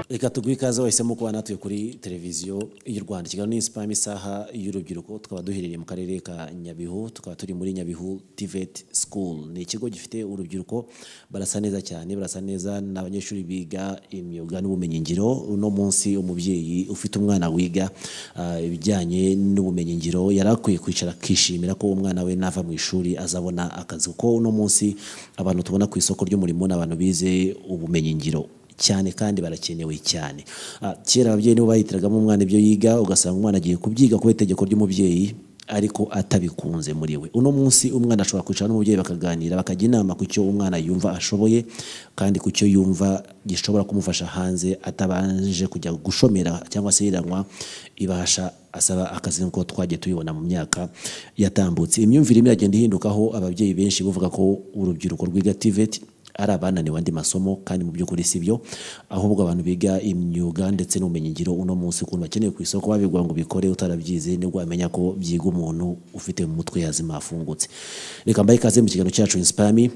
reka tuguhe ikaze wahisemo kuba natuye kuri televiziyo y'u Rwanda ikiganiro ni Inspire isaha y'urubyiruko tukaba duherereye mu karere ka Nyabihu tukaba turi muri Nyabihu TVET School ni ikigo gifite urubyiruko barasa neza cyane barasa neza ni abanyeshuri biga imyuga n'ubumenyingiro uno munsi umubyeyi ufite umwana wiga ah, ibijyanye n'ubumenyingiro yari akwiye kwicara akishimira ko umwana we nava mu ishuri azabona akazi kuko uno munsi abantu tubona ku isoko ry'umurimo ni abantu bize ubumenyingiro cyane kandi barakenewe cyane Ah, kera ababyeyi nibo bahitiragamo umwana ibyo yiga ugasanga umwana agiye kubyiga kubera itegeko ry'umubyeyi ariko atabikunze muri we uno munsi umwana ashobora kwicara n'umubyeyi bakaganira bakajya inama ku cyo umwana yumva ashoboye kandi ku cyo yumva gishobora kumufasha hanze atabanje kujya gushomera cyangwa se yiranywa ibasha asaba akazi nk'uko twagiye tubibona mu myaka yatambutse imyumvire imwe iragenda ihindukaho ababyeyi benshi bavuga ko urubyiruko rwiga TVET ari abananiwe andi masomo kandi mu by'ukuri si byo ahubwo abantu biga imyuga ndetse n'ubumenyingiro uno munsi ukuntu bakeneye ku isoko babibwira ngo bikore utarabyize nibwo wamenya ko byiga umuntu ufite mu mutwe yazima afungutse reka mbaye ikaze mu kiganiro cyacu inspami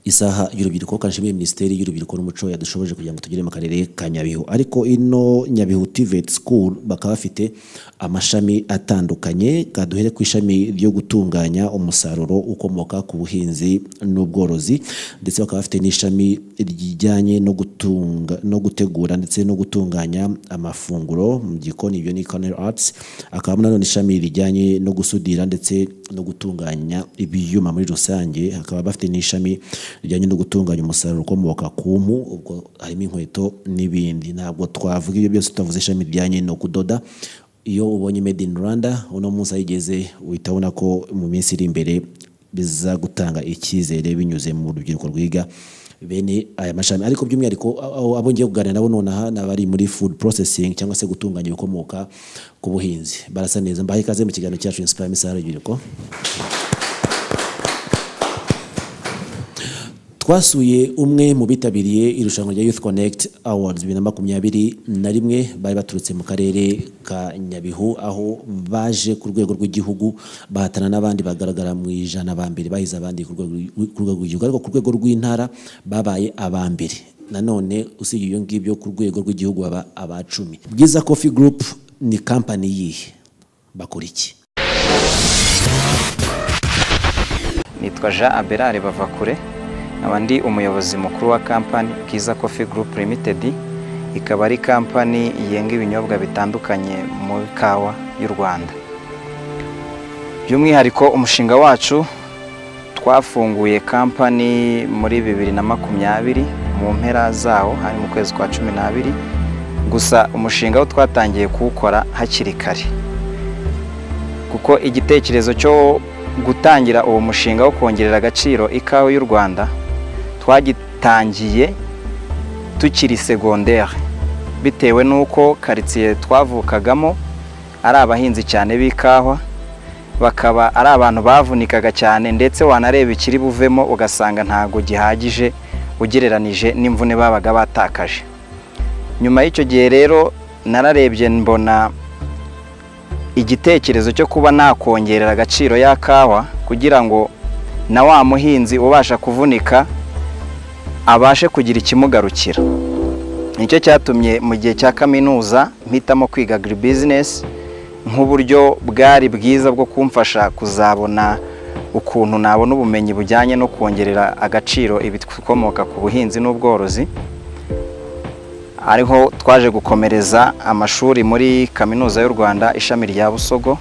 isaha y'urubyiruko kanshimiye minisiteri y'urubyiruko n'umuco yadushoboje kugira ngo tugere mu karere ka nyabihu ariko ino nyabihu TVET school bakaba bafite amashami atandukanye kaduhere ku ishami ryo gutunganya umusaruro ukomoka ku buhinzi n'ubworozi ndetse bakaba bafite n'ishami rijyanye no gutunga no gutegura ndetse no gutunganya amafunguro mu gikoni ibyo ni Culinary Arts akaba nanone ishami rijyanye no gusudira ndetse no gutunganya ibyuma muri rusange hakaba bafite n'ishami rijyanye no gutunganya umusaruro ukomoka ku mpu ubwo harimo inkweto n'ibindi ntabwo twavuga ibyo byose tutavuze ishami rijyanye no kudoda iyo ubonye made in Rwanda uno munsi ayigeze uhita ubona ko mu minsi iri imbere biza gutanga icyizere binyuze mu rubyiruko rwiga bene aya mashami ariko by'umwihariko abo- abo ngiye kuganira nabo nonaha ni abari muri food processing cyangwa se gutunganya ibikomoka ku buhinzi barasa neza mbahe ikaze mu kiganiro cyacu inspire isaha y'urubyiruko twasuye umwe mu bitabiriye irushanwa rya Youth Connect Awards bibiri na makumyabiri na rimwe bari baturutse mu karere ka Nyabihu aho baje ku rwego rw'igihugu bahatana n'abandi bagaragara mu ijana ba mbere bahize abandi ku rwego rw'i- ku rwego rw'igihugu ariko ku rwego rw'intara babaye aba mbere nanone usibye ibyo ngibyo ku rwego rw'igihugu baba aba cumi Bwiza Coffee Group ni kampani yihe bakora iki nitwa Jean Aberare Bavakure nkaba ndi umuyobozi mukuru wa kampani Bwiza Coffee Group Limited ikaba ari kampani yenga ibinyobwa bitandukanye mu ikawa y'u Rwanda by'umwihariko umushinga wacu twafunguye kampani muri bibiri na makumyabiri mu mpera zawo hari mu kwezi kwa cumi n'abiri gusa umushinga wo twatangiye kuwukora hakiri kare kuko igitekerezo cyo gutangira uwo mushinga wo kongerera agaciro ikawa y'u Rwanda twagitangiye tukiri segondere bitewe n'uko karitsiye twavukagamo ari abahinzi cyane b'ikawa bakaba ari abantu bavunikaga cyane ndetse wanareba ikiri buvemo ugasanga ntabwo gihagije ugereranije n'imvune babaga batakaje nyuma y'icyo gihe rero nararebye mbona igitekerezo cyo kuba nakongerera agaciro ya kawa kugira ngo na wa muhinzi ubasha kuvunika abashe kugira ikimugarukira nicyo cyatumye mu gihe cya kaminuza mpitamo kwiga agribusiness nk'uburyo bwari bwiza bwo kumfasha kuzabona ukuntu nabona ubumenyi bujyanye no kongerera agaciro ibikomoka ku buhinzi n'ubworozi ariho twaje gukomereza amashuri muri kaminuza y'u Rwanda ishami rya Busogo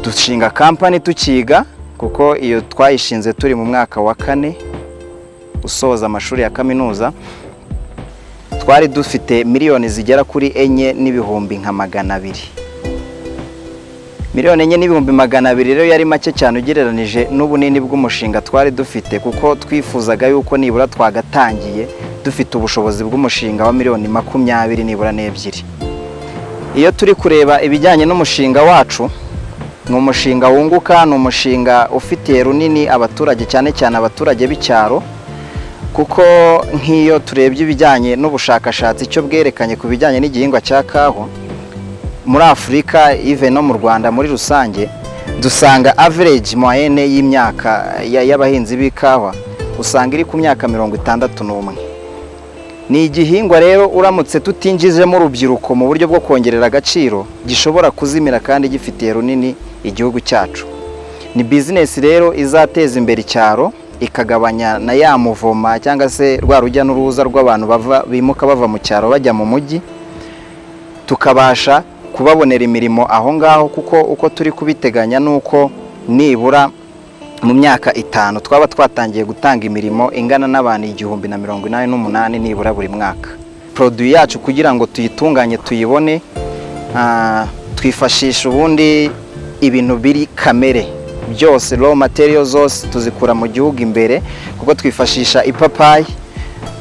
dushinga kampani tukiga kuko iyo twayishinze turi mu mwaka wa kane usoza amashuri ya kaminuza twari dufite miliyoni zigera kuri enye n'ibihumbi nka magana abiri miliyoni enye n'ibihumbi magana abiri rero yari make cyane ugereranije n'ubunini bw'umushinga twari dufite kuko twifuzaga yuko nibura twagatangiye dufite ubushobozi bw'umushinga wa miliyoni makumyabiri nibura n'ebyiri iyo turi kureba ibijyanye n'umushinga wacu ni umushinga wunguka ni umushinga ufitiye runini abaturage cyane cyane abaturage b'icyaro kuko nk'iyo turebye ibijyanye n'ubushakashatsi cyo bwerekanye ku bijyanye n'igihingwa cya kawa muri afurika ive no mu rwanda muri rusange dusanga average moyenne y'imyaka ya- y'abahinzi b'ikawa usanga iri ku myaka mirongo itandatu n'umwe ni igihingwa rero uramutse tutinjijemo urubyiruko mu buryo bwo kongerera agaciro gishobora kuzimira kandi gifitiye runini igihugu cyacu ni bizinesi rero izateza imbere icyaro ikagabanya na ya muvoma cyangwa se rwa rujya n'uruza rw'abantu bava bimuka bava mu cyaro bajya mu mujyi tukabasha kubabonera imirimo aho ngaho kuko uko turi kubiteganya ni uko nibura mu myaka itanu twaba twatangiye gutanga imirimo ingana n'abantu igihumbi na mirongo inani n'umunani nibura buri mwaka poroduwi yacu kugira ngo tuyitunganye tuyibone twifashisha ubundi ibintu biri kamere byose raw material zose tuzikura mu gihugu imbere kuko twifashisha ipapayi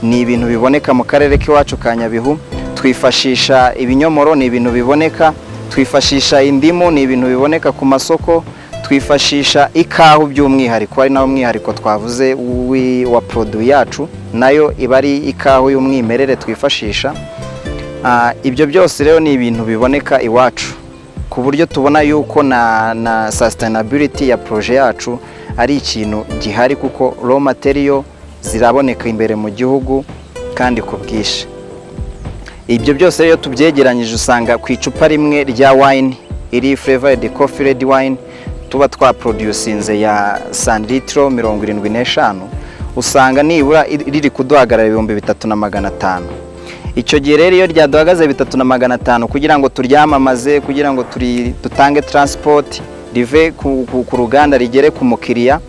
ni ibintu biboneka mu karere k'iwacu ka nyabihu twifashisha ibinyomoro ni ibintu biboneka twifashisha indimu ni ibintu biboneka ku masoko twifashisha ikawa by'umwihariko ari nawo mwihariko twavuze wa poroduwi yacu nayo iba ari ikawa y'umwimerere twifashisha ibyo byose rero ni ibintu biboneka iwacu ku buryo tubona yuko na na sasitenabiriti ya poroje yacu ari ikintu gihari kuko raw material ziraboneka imbere mu gihugu kandi ku bwinshi ibyo byose rero tubyegeranyije usanga ku icupa rimwe rya wayini iri fureva kofi redi wayini tuba twaprodusinze ya sanilitiro mirongo irindwi n'eshanu usanga nibura riri kuduhagarara ibihumbi bitatu na magana atanu icyo gihe rero iyo ryaduhagaze bitatu na magana atanu kugira ngo turyamamaze kugira ngo dutange taransipoti rive ku ruganda rigere ku mukiriya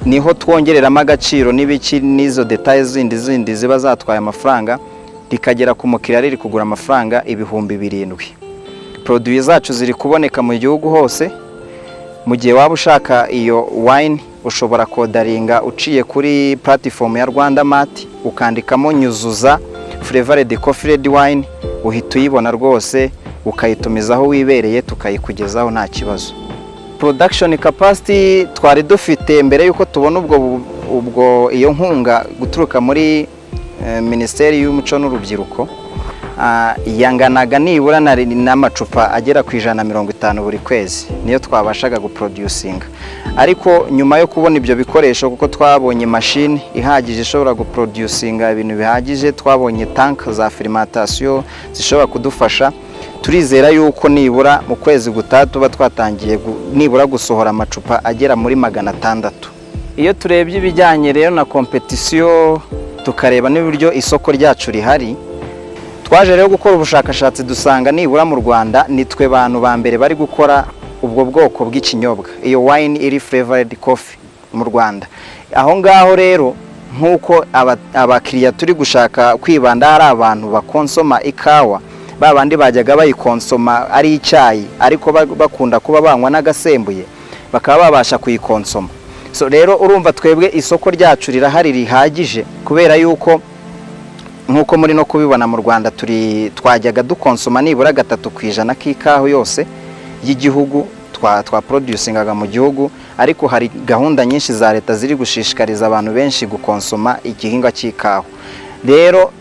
niho twongereramo agaciro n'ibiki n'izo detaye zindi zindi ziba zatwaye amafaranga rikagera ku mukiriya riri kugura amafaranga ibihumbi birindwi poroduwi zacu ziri kuboneka mu gihugu hose mu gihe waba ushaka iyo wayini ushobora kodaringa uciye kuri puratifomu ya rwanda mati ukandikamo nyuzuza furevare kofi redi wayini uhita uyibona rwose ukayitumiza aho wibereye tukayikugezaho nta kibazo porodakishoni kapasiti twari dufite mbere y'uko tubona ubwo ubwo iyo nkunga guturuka muri minisiteri y'umuco n'urubyiruko yanganaga nibura n'amacupa agera ku ijana na mirongo itanu buri kwezi niyo twabashaga guprodusinga ariko nyuma yo kubona ibyo bikoresho kuko twabonye imashini ihagije ishobora guprodusinga ibintu bihagije twabonye tank za firimatasiyo zishobora kudufasha turizera yuko nibura mu kwezi gutaha tuba twatangiye nibura gusohora amacupa agera muri magana atandatu iyo turebye ibijyanye rero na kompetisiyo tukareba n'uburyo isoko ryacu rihari twaje rero gukora ubushakashatsi dusanga nibura mu rwanda nitwe bantu ba mbere bari gukora ubwo bwoko bw'ikinyobwa iyo wayini iri furevaredi kofi mu rwanda aho ngaho rero nk'uko abakiriya turi gushaka kwibanda hari abantu bakonsoma ikawa ba bandi bajyaga bayikonsoma ari icyayi ariko bakunda kuba banywa n'agasembuye bakaba babasha kuyikonsoma rero urumva twebwe isoko ryacu rirahari rihagije kubera yuko nk'uko muri no kubibona mu rwanda turi twajyaga dukonsoma nibura gatatu ku ijana k'ikawa yose y'igihugu twaprodusingaga mu gihugu ariko hari gahunda nyinshi za leta ziri gushishikariza abantu benshi gukonsoma igihingwa cy'ikawa rero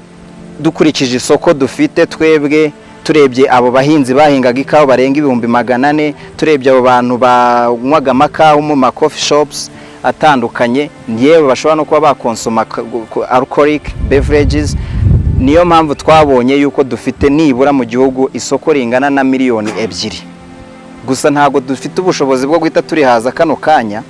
dukurikije isoko dufite twebwe turebye abo bahinzi bahingaga ikawa barenga ibihumbi magana ane turebye abo bantu banywaga amakawa mu ma coffee shops atandukanye yewe bashobora no kuba bakonsoma alcoholic beverages niyo mpamvu twabonye yuko dufite nibura mu gihugu isoko ringana na miliyoni ebyiri gusa ntabwo dufite ubushobozi bwo guhita turihaza kano kanya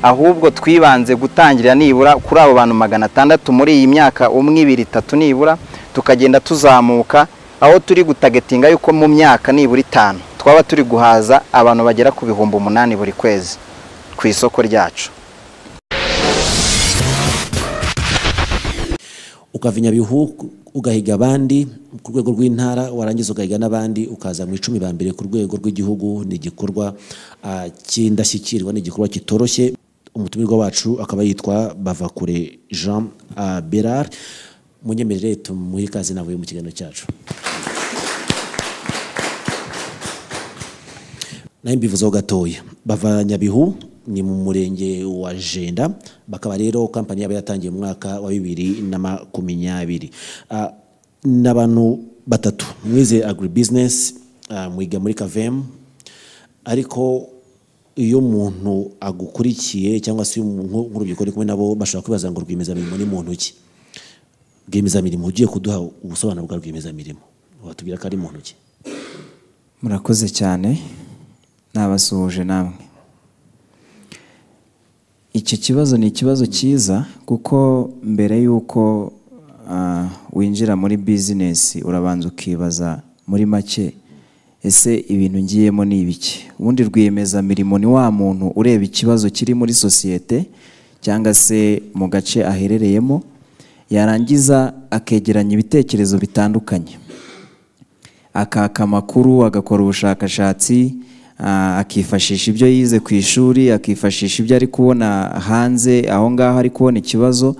ahubwo twibanze gutangira nibura kuri abo bantu magana atandatu muri iyi myaka umwe ibiri itatu nibura tukagenda tuzamuka aho turi gutagetinga yuko mu myaka nibura itanu twaba turi guhaza abantu bagera ku bihumbi umunani buri kwezi ku isoko ryacu ukava inyabihu ugahiga abandi ku rwego rw'intara warangiza ugahiga n'abandi ukaza mu icumi ba mbere ku rwego rw'igihugu ni igikorwa cy'indashyikirwa ni igikorwa kitoroshye umutumirwa wacu akaba yitwa bavakure jean berard munyemerere tumuhe ikaze navuye mu kiganiro cyacu nayo mbivuzeho gatoya bava nyabihu ni mu murenge wa jenda bakaba rero kampani yabo yatangiye mu mwaka wa bibiri na makumyabiri ni abantu batatu mwize agribusiness mwiga muri kavemu ariko iyo umuntu agukurikiye cyangwa se nk'urubyiruko uri kumwe nabo bashobora kwibaza ngo rwiyemezamirimo ni muntu ki rwiyemezamirimo ugiye kuduha ubusobanuro bwa rwiyemezamirimo watubwira ko ari mu ntoki murakoze cyane nabasuhuje namwe icyo kibazo ni ikibazo cyiza kuko mbere y'uko ah, winjira muri bizinesi urabanza ukibaza muri make ese ibintu ngiyemo ni ibiki ubundi rwiyemezamirimo ni wa muntu ureba ikibazo kiri muri sosiyete cyangwa se mu gace aherereyemo yarangiza akegeranya ibitekerezo bitandukanye akaka amakuru agakora ubushakashatsi ah, akifashisha ibyo yize ku ishuri akifashisha ibyo ari kubona hanze aho ngaho ari kubona ikibazo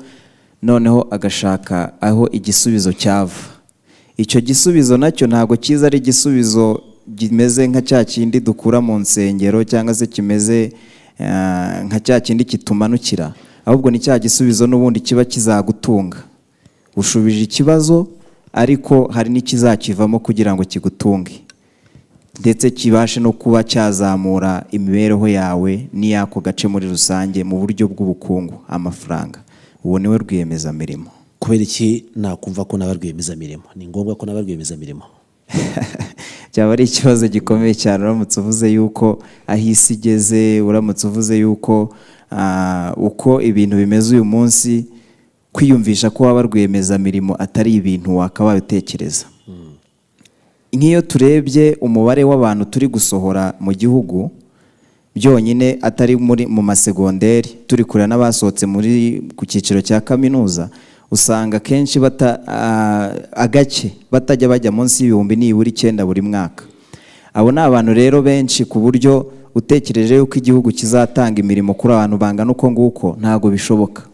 noneho agashaka aho igisubizo cyava icyo gisubizo nacyo ntabwo cyiza ari igisubizo kimeze nka cya kindi dukura mu nsengero cyangwa se kimeze ah, nka cya kindi kitumanukira ahubwo ni cya gisubizo n'ubundi kiba kizagutunga ushubije ikibazo ariko hari n'ikizakivamo kugira ngo kigutunge ndetse kibashe no kuba cyazamura imibereho yawe n'iy'ako gace muri rusange mu buryo bw'ubukungu amafaranga uwo niwe rwiyemezamirimo kubera iki nakumva ko naba rwiyemezamirimo ni ngombwa ko naba rwiyemezamirimo cyaba ari ikibazo gikomeye cyane uramutse uvuze yuko aho isi igeze uramutse uvuze yuko ah, uko ibintu bimeze uyu munsi kwiyumvisha ko waba rwiyemezamirimo atari ibintu wakaba utekereza nk'iyo turebye umubare w'abantu turi gusohora mu gihugu byonyine atari muri mu masegonderi turi kureba n'abasohotse muri ku cyiciro cya kaminuza usanga akenshi bata ah, agace batajya bajya munsi y'ibihumbi nibura icyenda buri mwaka abo ni abantu rero benshi ku buryo utekereje yuko igihugu kizatanga imirimo kuri abantu bangana uko nguko ntabwo bishoboka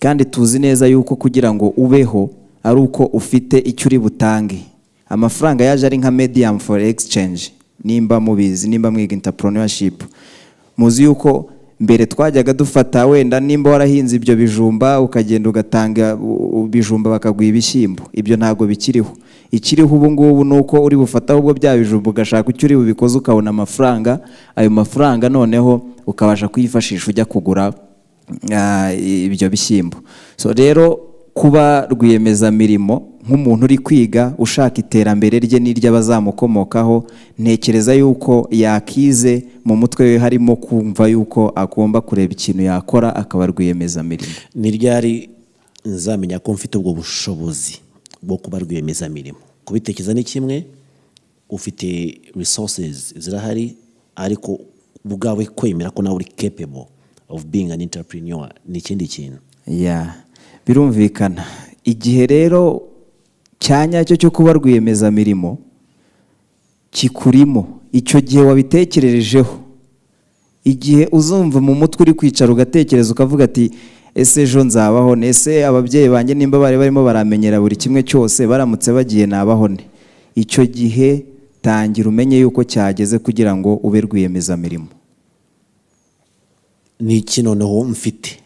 kandi tuzi neza yuko kugira ngo ubeho ari uko ufite icyo uri butange amafaranga yaje ari nka medium for exchange nimba mubizi nimba mwiga entrepreneurship muzi yuko mbere twajyaga dufata wenda nimba warahinze ibyo bijumba ukagenda ugatanga u- ibijumba bakaguha ibishyimbo ibyo ntabwo bikiriho ikiriho ubu ngubu ni uko uri bufata ubwo bya bijumba ugashaka icyo uri bubikoze ukabona amafaranga ayo mafaranga noneho ukabasha kuyifashisha ujya kugura ah, ibyo bishyimbo so rero kuba rwiyemezamirimo nk'umuntu uri kwiga ushaka iterambere rye n'iry'abazamukomokaho ntekereza yuko yakize mu mutwe we harimo kumva yuko agomba kureba ikintu yakora akaba rwiyemezamirimo ni ryari nzamenya ko mfite ubwo bushobozi bwo kuba rwiyemezamirimo kubitekereza ni kimwe ufite resources zirahari ariko ubwawe kwemera ko nawe uri capable of being an entrepreneur ni ikindi kintu ya birumvikana igihe rero cya nyacyo cyo kuba rwiyemezamirimo kikurimo icyo gihe wabitekererejeho igihe uzumva mu mutwe uri kwicara ugatekereza ukavuga ati ese ejo nzabaho ne ese ababyeyi banjye nimba bari barimo baramenyera buri kimwe cyose baramutse bagiye nabaho ne icyo gihe tangira umenye yuko cyageze kugira ngo ube rwiyemezamirimo ni iki noneho mfite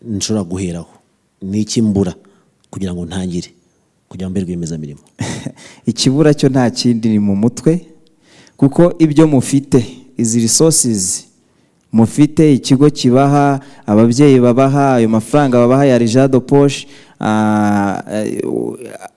nshobora guheraho ni iki mbura kugira ngo ntangire kugira ngo mbe rwiyemezamirimo ikibura cyo nta kindi ni mu mutwe kuko ibyo mufite izi risosizi mufite ikigo kibaha ababyeyi babaha ayo mafaranga babaha ya rijado poshe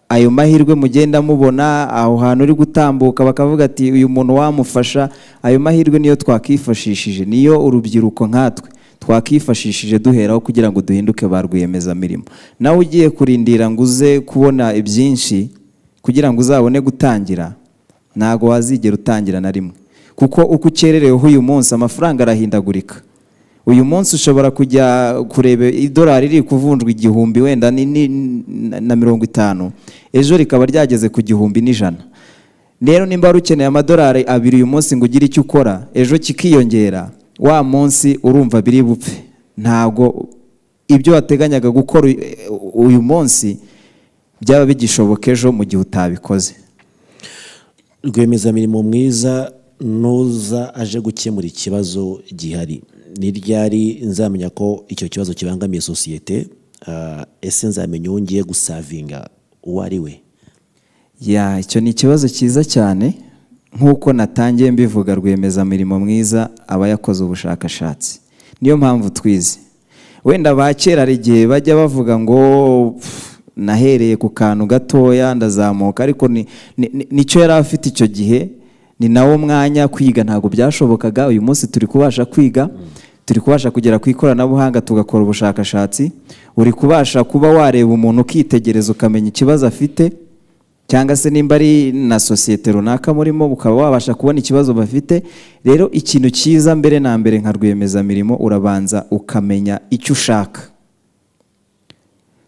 ayo mahirwe mugenda mubona aho hantu uri gutambuka bakavuga ati uyu muntu wamufasha ayo mahirwe niyo twakifashishije niyo urubyiruko nkatwe twakifashishije duheraho kugira ngo duhinduke ba rwiyemezamirimo nawe ugiye kurindira ngo uze kubona ibyinshi kugira ngo uzabone gutangira ntabwo wazigera utangira na rimwe kuko uko ukerereweho uyu munsi amafaranga arahindagurika uyu munsi ushobora kujya kureba idolari riri kuvunjwa igihumbi wenda ni- ni- na mirongo itanu ejo rikaba ryageze ku gihumbi n'ijana rero nimba wari ukeneye amadolari abiri uyu munsi ngo ugire icyo ukora ejo kikiyongera wa munsi urumva biri bupfe ntabwo ibyo wateganyaga gukora uyu- uyu munsi byaba bigishoboka ejo mu gihe utabikoze rwiyemezamirimo mwiza nuza aje gukemura ikibazo gihari ni ryari nzamenya ko icyo kibazo kibangamiye sosiyete ah, ese nzamenya uwo ngiye gusavinga uwo ari we ya icyo ni ikibazo cyiza cyane nk'uko natangiye mbivuga rwiyemezamirimo mwiza aba yakoze ubushakashatsi niyo mpamvu twize wenda ba kera hari igihe bajya bavuga ngo "Pff, nahereye ku kantu gatoya ndazamuka ariko ni- ni- ni- nicyo yari afite icyo gihe ni nawo mwanya kwiga ntabwo byashobokaga uyu munsi turi kubasha kwiga turi kubasha kugera ku ikoranabuhanga tugakora ubushakashatsi uri kubasha kuba wareba umuntu ukitegereza ukamenya ikibazo afite cyangwa se nimba ari na sosiyete runaka murimo ukaba wabasha kubona ikibazo bafite rero ikintu cyiza mbere na mbere nka rwiyemezamirimo urabanza ukamenya icyo ushaka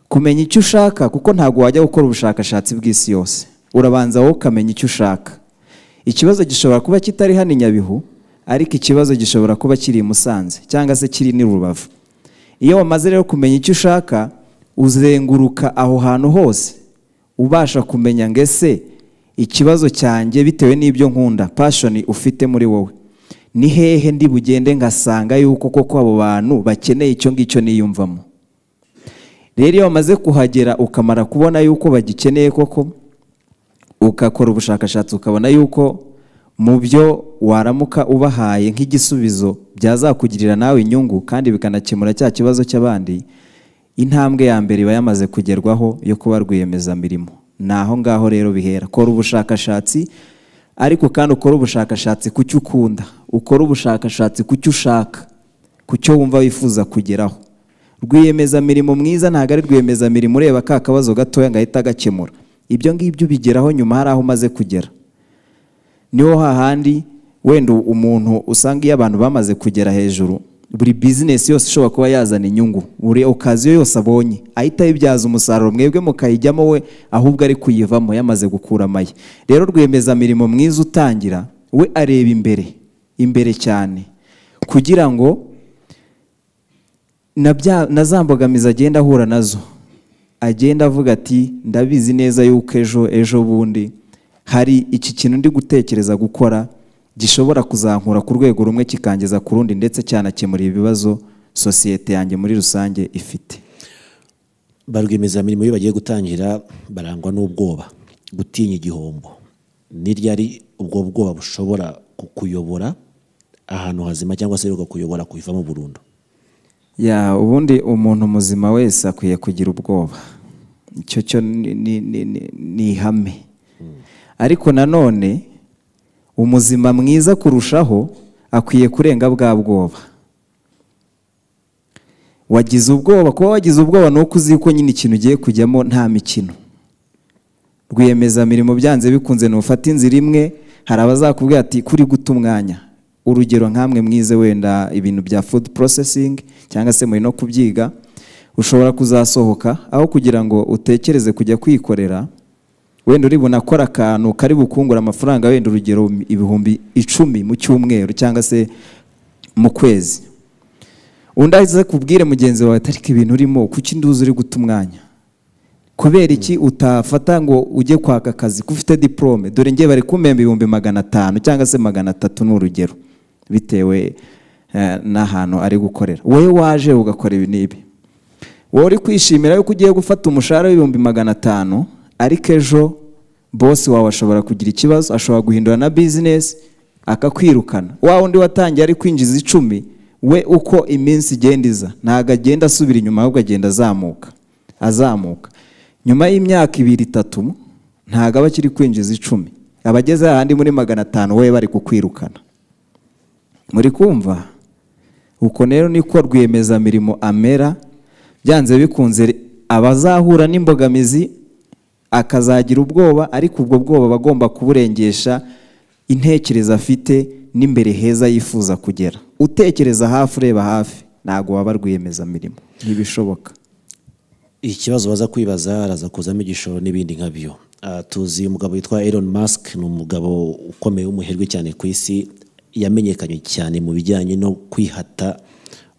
kumenya icyo ushaka kuko ntabwo wajya gukora ubushakashatsi bw'isi yose urabanza wowe ukamenya icyo ushaka ikibazo gishobora kuba kitari hano i nyabihu ariko ikibazo gishobora kuba kiri i musanze cyangwa se kiri n'i rubavu iyo wamaze rero kumenya icyo ushaka uzenguruka aho hantu hose ubasha kumenya ngo ese ikibazo cyanjye bitewe n'ibyo nkunda pashoni ufite muri wowe ni hehe ndi bugende ngasanga yuko koko abo bantu bakeneye icyo ngicyo niyumvamo rero iyo wamaze kuhagera ukamara kubona yuko bagikeneye koko ugakora ubushakashatsi ukabona yuko mu byo waramuka ubahaye nk'igisubizo byazakugirira nawe inyungu kandi bikanakemura cya kibazo cy'abandi intambwe ya mbere iba yamaze kugerwaho yo kuba rwiyemezamirimo ni aho ngaho rero bihera kora ubushakashatsi ariko kandi ukora ubushakashatsi ku cyo ukunda ukora ubushakashatsi ku cyo ushaka ku cyo wumva wifuza kugeraho rwiyemezamirimo mwiza ntabwo ari rwiyemezamirimo ureba ka kabazo gatoya ngo ahite agakemura ibyo ngibyo ubigeraho nyuma hari aho umaze kugera niho hahandi wenda umuntu usanga iyo abantu bamaze kugera hejuru buri bizinesi yose ishobora kuba yazana inyungu buri okaziyo yose abonye ahita ayibyaza umusaruro mwebwe mukayijyamo we ahubwo ari kuyivamo yamaze gukura amaye rero rwiyemezamirimo mwiza utangira we areba imbere imbere cyane kugira ngo na bya- na za mbogamizi agenda ahura nazo agenda avuga ati ndabizi neza yuko ejo ejo bundi hari iki kintu ndi gutekereza gukora gishobora kuzankura ku rwego rumwe kikangeza ku rundi ndetse cyanakemurira ibibazo sosiyete yanjye muri rusange ifite ba rwiyemezamirimo iyo bagiye gutangira barangwa n'ubwoba gutinya igihombo n'iryo ari ubwo bwoba bushobora kukuyobora ahantu hazima cyangwa se rugakuyobora kuyivamo burundu ya ubundi umuntu muzima wese akwiye kugira ubwoba icyo cyo ni- ni- ni- ni- ni ihame ariko nanone umuzima mwiza kurushaho akwiye kurenga bwa bwoba wagize ubwoba kuba wagize ubwoba ni uko uzi yuko nyine ikintu ugiye kujyamo nta mikino rwiyemezamirimo byanze bikunze ni ufata inzira imwe hari abazakubwira ati kuri guta umwanya urugero nk'amwe mwize wenda ibintu bya food processing cyangwa se muri no kubyiga ushobora kuzasohoka aho kugira ngo utekereze kujya kwikorera wenda uri bunakora akantu kari bukungura amafaranga wenda urugero ibihumbi icumi mu cyumweru cyangwa se mu kwezi undi aze kubwire mugenzi wawe ati ariko ibintu urimo kuki nduzi uri guta umwanya kubera iki utafata ngo ujye kwaka akazi ko ufite diporome dore ngewe bari kumpemba ibihumbi magana atanu cyangwa se magana atatu ni urugero bitewe eh, n'ahantu ari gukorera wowe waje ugakora ibi n'ibi wowe uri kwishimira yuko ugiye gufata umushahara w'ibihumbi magana atanu ariko ejo bosi wawe ashobora kugira ikibazo ashobora guhindura na bizinesi akakwirukana wa undi watangiye ari kwinjiza icumi we uko iminsi igenda iza ntabwo agenda asubira inyuma ahubwo agenda azamuka azamuka nyuma y'imyaka ibiri itatu ntabwo aba akiri kwinjiza icumi aba ageze ahandi muri magana atanu we bari kukwirukana muri kumva uko rero niko rwiyemezamirimo amera byanze bikunze abazahura n'imbogamizi akazagira ubwoba ariko ubwo bwoba aba agomba kuburengesha intekerezo afite n'imbere heza yifuza kugera utekereza hafi ureba hafi ntabwo waba rwiyemezamirimo ntibishoboka ikibazo baza kwibaza araza kuzamo igishoro n'ibindi nka byo Ah, tuzi umugabo witwa Elon Musk ni umugabo ukomeye w'umuherwe cyane ku isi yamenyekanye cyane mu bijyanye no kwihata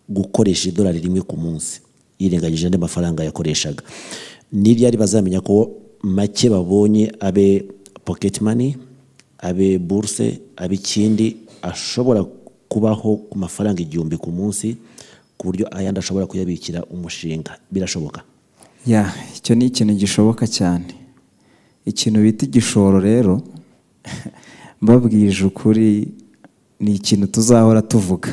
gukoresha idolari rimwe ku munsi yirengagije andi mafaranga yakoreshaga n'iryari bazamenya ko make babonye abe pocket money abe burse abe ikindi ashobora kubaho ku mafaranga igihumbi ku munsi ku buryo ayandi ashobora kuyabikira umushinga birashoboka ya icyo ni ikintu gishoboka cyane ikintu bita igishoro rero mbabwije ukuri ni ikintu tuzahora tuvuga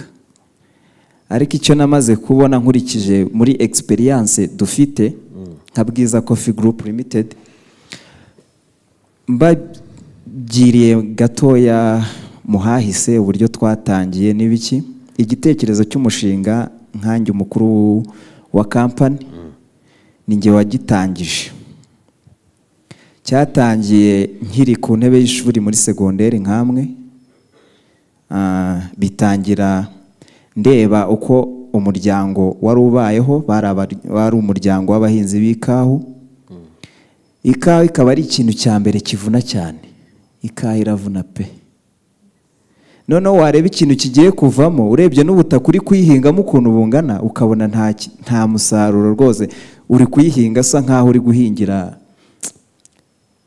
ariko icyo namaze kubona nkurikije muri egisperiyanse dufite nka bwiza kofi gurupu limitedi mbagiriye gatoya muhahise uburyo twatangiye n'ibiki igitekerezo cy'umushinga nkange umukuru wa kampani ni nge wagitangije cyatangiye nkiri ku ntebe y'ishuri muri segonderi nk'amwe Ah, bitangira ndeba uko umuryango wari ubayeho bari abari- wari umuryango w'abahinzi b'ikahu ikawa ikaba ari ikintu cya mbere kivuna cyane ikawa iravuna pe noneho wareba ikintu kigiye kuvamo urebye n'ubutaka uri kuyihingamo ukuntu bungana ukabona nta ki- nta musaruro rwose uri kuyihinga asa nkaho uri guhingira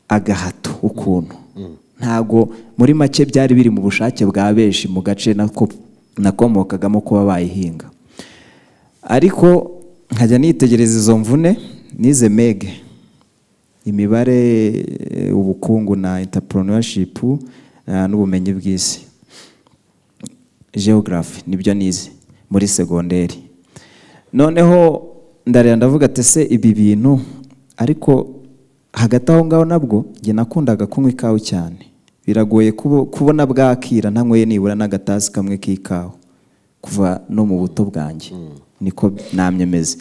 agahato ukuntu ntago muri make byari biri mu bushake bwa benshi mu gace nako nakomokagamo kuba bayihinga ariko nkajya nitegereza izo mvune nize mege imibare eh, ubukungu na entrepreneurship eh, n'ubumenyi bw'isi geography nibyo nize muri segonderi noneho ndareba ndavuga ati se ibi bintu ariko hagati aho ngaho nabwo njye nakundaga kunywa ikawa cyane biragoye kubo- kubona bwakira ntanyweye nibura n'agatasi kamwe k'ikawa kuva no mu buto bwanjye niko namyemeze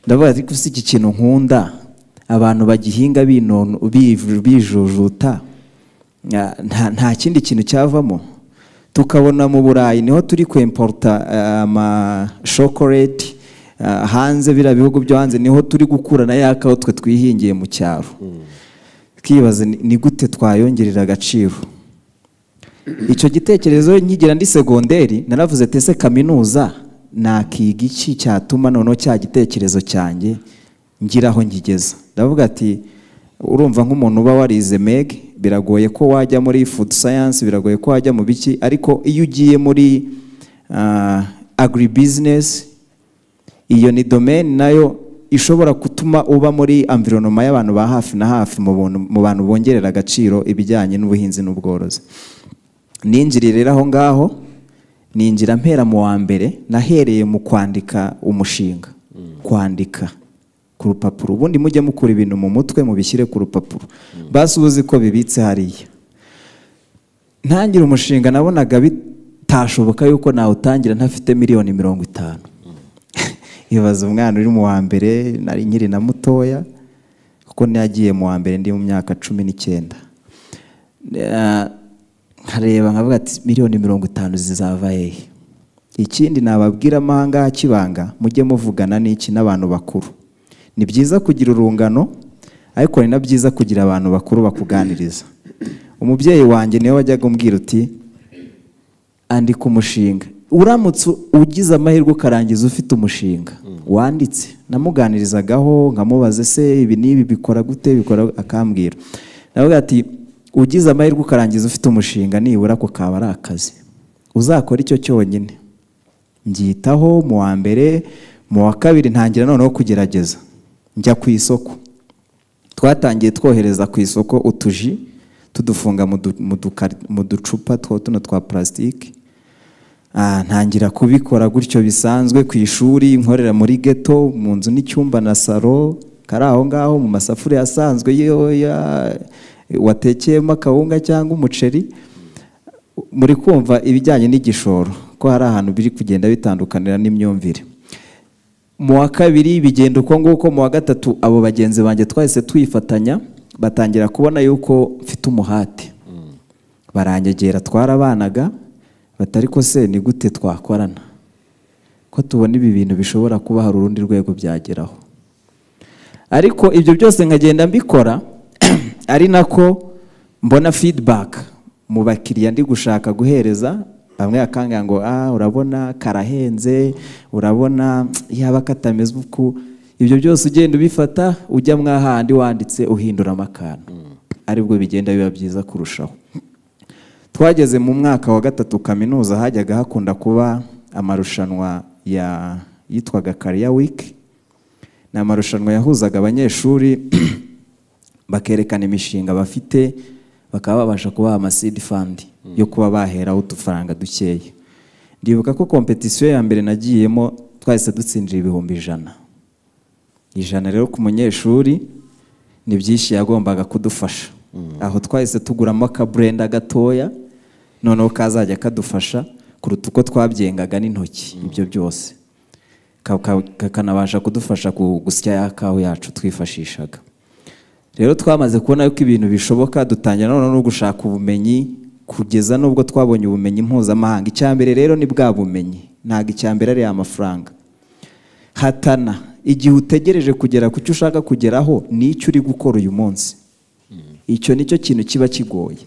ndavuga ariko si iki kintu nkunda abantu bagihinga binonu- bi- bijujuta Nga- nta nta kindi kintu cyavamo tukabona mu burayi niho turi kwemporuta amashokoreti hanze biriya bihugu byo hanze niho turi gukurana ya kawa twe twihingiye mu cyaro twibaza ni- ni gute twayongerera agaciro icyo gitekerezo nkigira ndi segonderi naravuze ati ese kaminuza nakiga iki cyatuma noneho cya gitekerezo cyanjye ngira aho nkigeza ndavuga ati urumva nk'umuntu uba warize meg biragoye ko wajya muri food science biragoye ko wajya mu biki ariko iyo ugiye muri ah, agribusiness iyo ni domaine nayo ishobora gutuma uba muri environment y'abantu ba hafi na hafi mu buntu- mu bantu bongerera agaciro ibijyanye n'ubuhinzi n'ubworozi ninjiriye rero aho ngaho ninjira mpera mu wa mbere nahereye mu kwandika umushinga kwandika ku rupapuro ubundi mujye mukura ibintu mu mutwe mubishyire ku rupapuro basi ubuzi ko bibitse hariya ntangira umushinga nabonaga bitashoboka yuko nawutangira ntafite miliyoni mirongo itanu ibaza umwana uri mu wa mbere nari nkiri na mutoya kuko nagiye mu wa mbere ndi mu myaka cumi n'icyenda Eh, nkareba nkavuga ati miliyoni mirongo itanu zizava hehe ikindi nababwira amahanga kibanga mujye muvugana n'iki n'abantu bakuru ni byiza kugira urungano ariko ni na byiza kugira abantu bakuru bakuganiriza umubyeyi wanjye niwe wajyaga umbwira uti andika umushinga uramutse ugize amahirwe ukarangiza ufite umushinga wanditse namuganirizagaho nkamubaza se ibi n'ibi bikora gute bikora akambwira navuga ati ugize amahirwe ukarangiza ufite umushinga nibura ako kaba ari akazi uzakora icyo cyonyine mbyitaho mu wa mbere mu wa kabiri ntangira noneho kugerageza njya ku isoko twatangiye twohereza ku isoko utuji tudufunga mu du- mu dukari- mu ducupa two tuno twa purasitike Ah, ntangira kubikora gutyo bisanzwe ku ishuri nkorera muri geto mu nzu n'icyumba na salo kari aho ngaho mu masafuriya asanzwe yo ya- watekeyemo akawunga cyangwa umuceri muri kumva ibijyanye n'igishoro ko hari ahantu biri kugenda bitandukanira n'imyumvire mu wa kabiri bigenda uko nguko mu wa gatatu abo bagenzi banjye twahise twifatanya batangira kubona yuko mfite umuhate baranyegera twarabanaga bati ariko se ni gute twakorana ko tubona ibi bintu bishobora kuba hari urundi rwego byageraho ariko ibyo byose nkagenda mbikora ari nako mbona feedback mu bakiriya ndi gushaka guhereza bamwe bakanga ngo ah urabona karahenze urabona yaba katameze uku ibyo byose ugenda ubifata ujya mwahandi wanditse uhinduramo akantu aribwo bigenda biba byiza kurushaho twageze mu mwaka wa gatatu kaminuza hajyaga hakunda kuba amarushanwa ya yitwaga kariya wiki ni amarushanwa yahuzaga abanyeshuri bakerekana imishinga bafite bakaba babasha kubaha amasidi fandi yo kuba baheraho udufaranga dukeya ndibuka ko kompetisiyo ya mbere nagiyemo twahise dutsindira ibihumbi ijana ijana rero ku munyeshuri ni byinshi yagombaga kudufasha aho twahise tuguramo akaburenda gatoya noneho kazajya kadufasha kuruta uko twabyengaga n'intoki ibyo byose kakanabasha kudufasha gusya ya kawa yacu twifashishaga rero twamaze kubona ko ibintu bishoboka dutangira noneho no gushaka ubumenyi kugeza n'ubwo twabonye ubumenyi mpuzamahanga icya mbere rero ni bwa bumenyi ntabwo icya mbere ari amafaranga hatana igihe utegereje kugera ku cyo ushaka kugeraho n'icyo uri gukora uyu munsi icyo nicyo kintu kiba kigoye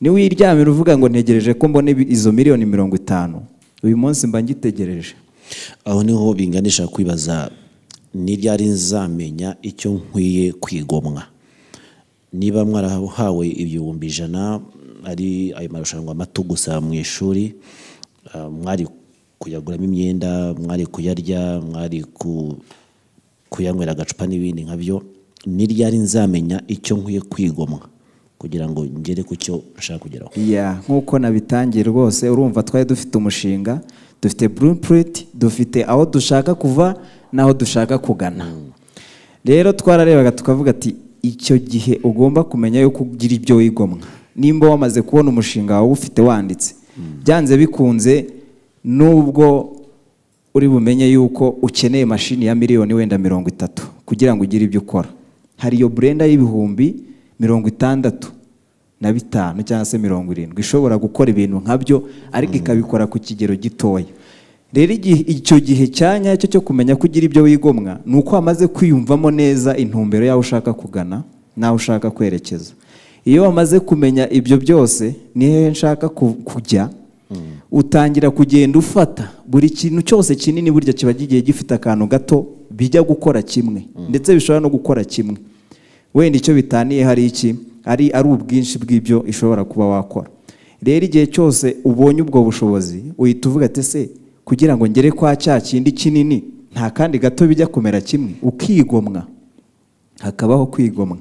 niba uyiryamira uvuga ngo ntegereje ko mbona izo miliyoni mirongo itanu uyu munsi mba ngitegereje aho niho binganisha kwibaza n'iryari nzamenya icyo nkwiye kwigomwa niba mwarahawe ibihumbi ijana ari ayo marushanwa mato gusa mu ishuri mwari kuyaguramo imyenda mwari kuyarya mwari kuyanywera agacupa n'ibindi nka byo n'iryari nzamenya icyo nkwiye kwigomwa kugira ngo ngere ku cyo nshaka kugeraho nk'uko nabitangiye rwose urumva twari dufite umushinga dufite burupuriti dufite aho dushaka kuva n'aho dushaka kugana rero twararebaga tukavuga ati icyo gihe ugomba kumenya yuko ugira ibyo wigomwa nimba wamaze kubona umushinga wawe ufite wanditse byanze bikunze nubwo uri bumenye yuko ukeneye mashini ya miliyoni wenda mirongo itatu kugira ngo ugire ibyo ukora hari iyo burenda y'ibihumbi mirongo itandatu na bitanu cyangwa se mirongo irindwi ishobora gukora ibintu nkabyo ariko ikabikora ku kigero gitoya rero icyo gihe cya nyacyo cyo kumenya ko ugira ibyo wigomwa ni uko wamaze kwiyumvamo neza intumbero y'aho ushaka kugana n'aho ushaka kwerekeza iyo wamaze kumenya ibyo byose nihehe nshaka kujya utangira kugenda ufata buri kintu cyose kinini burya kiba kigiye gifite akantu gato bijya gukora kimwe ndetse bishobora no gukora kimwe wenda icyo bitaniye hari iki ari ari ubwinshi bw'ibyo ishobora kuba wakora rero igihe cyose ubonye ubwo bushobozi uhita uvuga ati se kugira ngo ngere kwa cya kindi kinini nta kandi gato bijya kumera kimwe ukigomwa hakabaho kwigomwa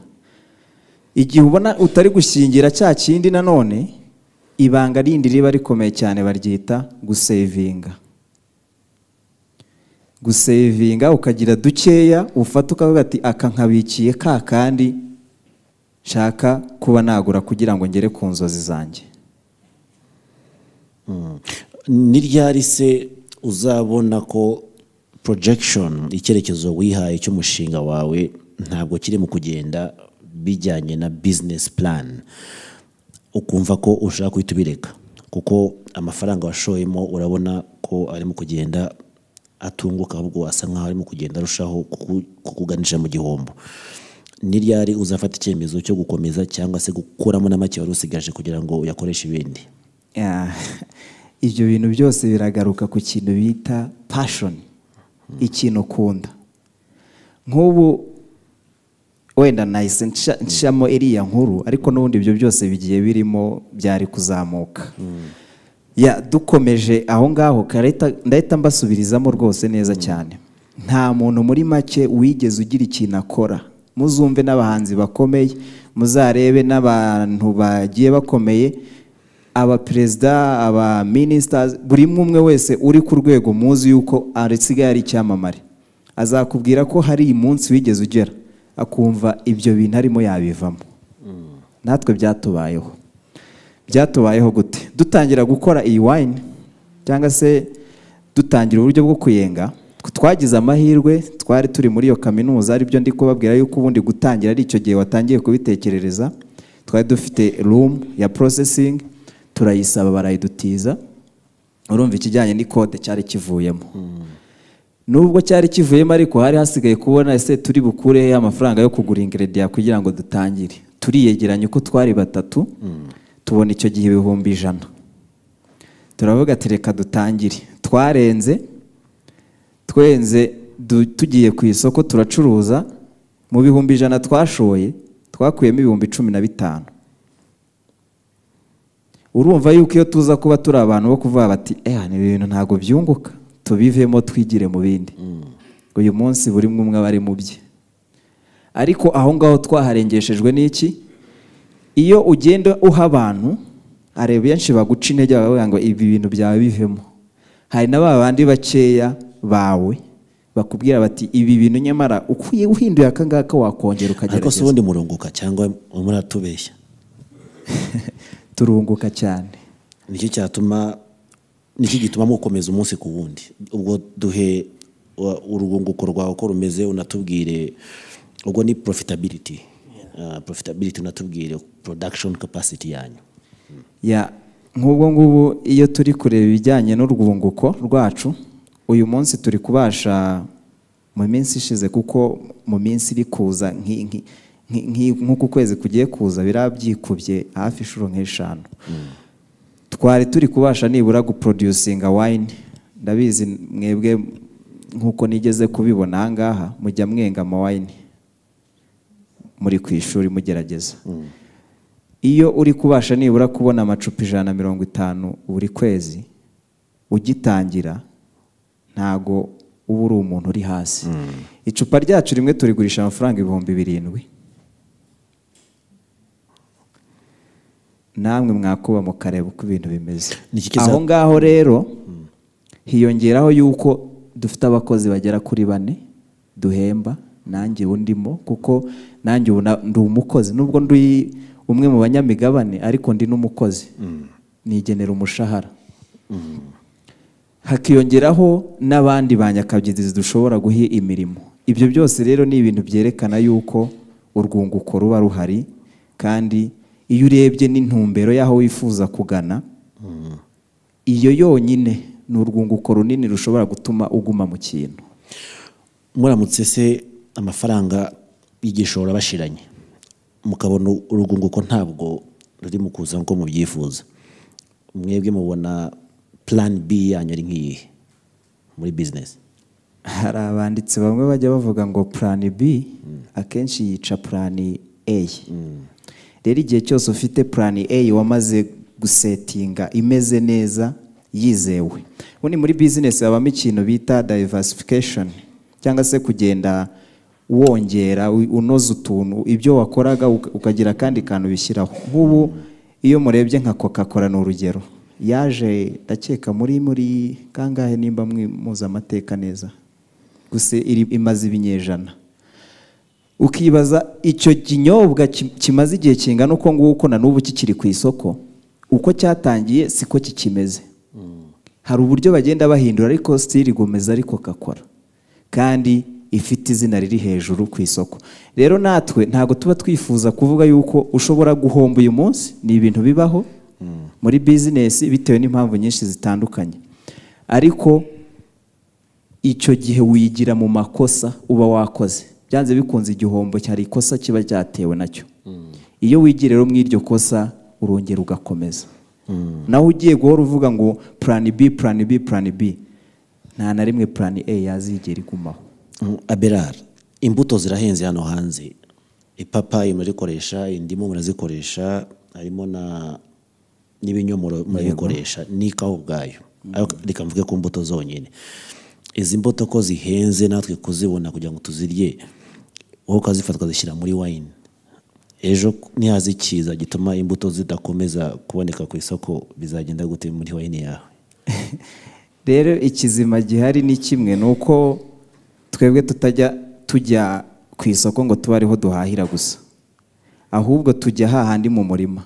igihe ubona utari gushingira cya kindi nanone ibanga rindi riba rikomeye cyane baryita gusevinga gusevinga ukagira dukeya ufata ukavuga ati aka nkabikiye ka kandi nshaka kuba nagura kugira ngo ngere ku nzozi zanjye n'iryari se uzabona ko porojegishoni icyerekezo wihaye cy'umushinga wawe ntabwo kiri mu kugenda bijyanye na bizinesi purani ukumva ko ushaka guhita ubireka kuko amafaranga washoyemo urabona ko arimo kugenda atunguka ahubwo asa nkaho arimo kugenda arushaho kukuganisha mu gihombo n'iryari uzafata icyemezo cyo gukomeza cyangwa se gukuramo na make wari usigaje kugira ngo uyakoreshe ibindi ibyo bintu byose biragaruka ku kintu bita pashoni ikintu ukunda nk'ubu wenda nahise ncamo iriya nkuru ariko n'ubundi ibyo byose bigiye birimo byari kuzamuka dukomeje aho ngaho ndahita mbasubirizamo rwose neza cyane nta muntu muri make wigeze ugira ikintu akora muzumve n'abahanzi bakomeye muzarebe n'abantu bagiye bakomeye abaperezida abaminisita buri umwe wese uri ku rwego muzi yuko asigaye ari icyamamare azakubwira ko hari umunsi wigeze ugera akumva ibyo bintu arimo yabivamo natwe byatubayeho byatubayeho gute dutangira gukora iyi wayini cyangwa se dutangira uburyo bwo kuyenga twagize amahirwe twari turi muri iyo kaminuza aribyo ndi kubabwira yuko ubundi gutangira ari icyo gihe watangiye kubitekerereza twari dufite rumu ya porosesingi turayisaba barayidutiza urumva ikijyanye n'ikode cyari kivuyemo nubwo cyari kivuyemo ariko hari hasigaye kubona ese turi bukure amafaranga yo kugura ingerediya kugira ngo dutangire turiyegeranya uko twari batatu tubona icyo gihe ibihumbi ijana turavuga ati reka dutangire twarenze twenze tugiye ku isoko turacuruza mu bihumbi ijana twashoye twakuyemo ibihumbi cumi na bitanu urumva yuko iyo tuza kuba turi abantu bo kuvuga bati eha ni ibintu ntabwo byunguka tubivemo twigire mu bindi uyu munsi buri umwe aba ari mu bye ariko aho ngaho twaharengeshejwe n'iki iyo ugenda uha abantu hari benshi baguca intege bavuga ngo ibi bintu byawe bivemo hari na ba bandi bakeya bawe bakubwira bati ibi bintu nyamara ukwiye uhinduye aka ngaka wakongera ariko si ukagerageza ubundi murunguka cyangwa muratubeshya turunguka cyane nicyo cyatuma nicyo gituma mukomeza umunsi ku wundi ubwo duhe uh, urwunguko rwawe uko rumeze unatubwire ubwo ni profitability Uh, profitability unatubwire production capacity yanyu ya nk'ubwo ngubu iyo turi kureba ibijyanye n'urwunguko rwacu uyu munsi turi kubasha mu minsi ishize kuko mu minsi iri kuza nk'i- nk'i- nk'i- nk'i- nk'uku kwezi kugiye kuza biriya byikubye hafi inshuro nk'eshanu twari turi kubasha nibura guproducinga wayini ndabizi mwebwe nk'uko nigeze kubibona aha ngaha mujya mwenga amawayini muri ku ishuri mugerageza iyo uri kubasha nibura kubona amacupa ijana na mirongo itanu buri kwezi ugitangira ntago uba uri umuntu uri hasi icupa ryacu rimwe turigurisha amafaranga ibihumbi birindwi namwe mwakuba mukareba uko ibintu bimeze Ni iki kiza- aho ngaho rero hiyongeraho yuko dufite abakozi bagera kuri bane duhemba nanjye ubu ndimo kuko nanjye ubu na- ndi umukozi nubwo ndi umwe mu banyamigabane ariko ndi n'umukozi nigenera umushahara hakiyongeraho n'abandi ba nyakabyizi dushobora guha imirimo ibyo byose rero ni ibintu byerekana yuko urwunguko ruba ruhari kandi iyo urebye n'intumbero y'aho wifuza kugana iyo yonyine ni urwunguko runini rushobora gutuma uguma mu kintu muramutse se amafaranga y'igishoro bashiranye mukabona urwunguko ntabwo ruri mu kuza nk'uko mubyifuza mwebwe mubona plan b yanyu ari nk'iyihe muri business hari abanditsi bamwe bajya bavuga ngo purani b akenshi yica purani a rero igihe cyose ufite purani a wamaze gusetinga imeze neza yizewe ubundi muri bizinesi habamo ikintu bita dayivasifikashoni cyangwa se kugenda wongera u- unoza utuntu ibyo wakoraga uka- ukagira akandi kantu bishyiraho nk'ubu iyo murebye nka coca cola ni urugero yaje ndakeka muri muri kangahe nimba mwi- muzi amateka neza gusa iri- imaze ibinyejana ukibaza icyo kinyobwa ki- kimaze igihe kingana uko nguko na n'ubu kikiri ku isoko uko cyatangiye siko kikimeze hari uburyo bagenda bahindura ariko still igomeza ariko kakora kandi ifite izina riri hejuru ku isoko rero natwe ntabwo tuba twifuza kuvuga yuko ushobora guhomba uyu munsi ni ibintu bibaho muri bizinesi bitewe n'impamvu nyinshi zitandukanye ariko icyo gihe wigira mu makosa uba wakoze byanze bikunze igihombo cyari ikosa kiba cyatewe nacyo iyo wigira rero mu iryo kosa urongera ugakomeza naho ugiye guhora uvuga ngo purani bi purani bi purani bi nta na rimwe purani a yazigera igumaho Mm, aberar imbuto zirahenze hano hanze ipapayi murikoresha indimu murazikoresha harimo na n'ibinyomoro murabikoresha n'ikawa ubwayo Ariko reka mvuge ku mbuto zonyine izi mbuto ko zihenze natwe kuzibona kugira ngo tuzirye wowe ukazifata ukazishyira muri wayini ejo nihaza ikiza gituma imbuto zidakomeza kuboneka ku isoko bizagenda gute muri wayini yawe rero ikizima gihari ni kimwe ni uko twebwe tutajya tujya ku isoko ngo tube ariho duhahira gusa ahubwo tujya hahandi mu murima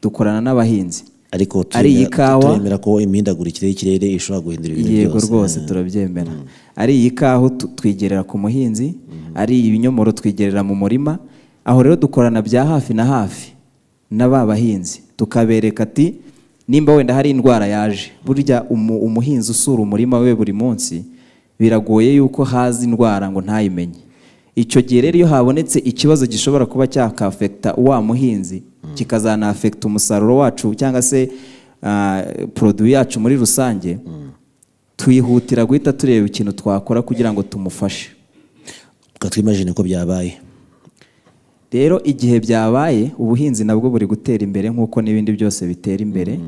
dukorana n'abahinzi ariko Ari iyi turemera- kawa? turemera ko imihindagurikire y'ikirere ishobora guhindura ibintu byose yego rwose turabyemera ari iyi kahu tu- twigerera ku muhinzi ari ibinyomoro twigerera mu murima aho rero dukorana bya hafi na hafi na ba bahinzi tukabereka ati nimba wenda hari indwara yaje burya umu- umuhinzi usura umurima we buri munsi biragoye yuko haza indwara ngo ntayimenye icyo gihe rero iyo habonetse ikibazo gishobora kuba cyakafekita wa muhinzi kikazanafekita umusaruro wacu cyangwa se ah, poroduwi yacu muri rusange twihutira guhita tureba ikintu twakora kugira ngo tumufashe ukatwimajine ko byabaye rero igihe byabaye ubuhinzi nabwo buri gutera imbere nk'uko n'ibindi byose bitera imbere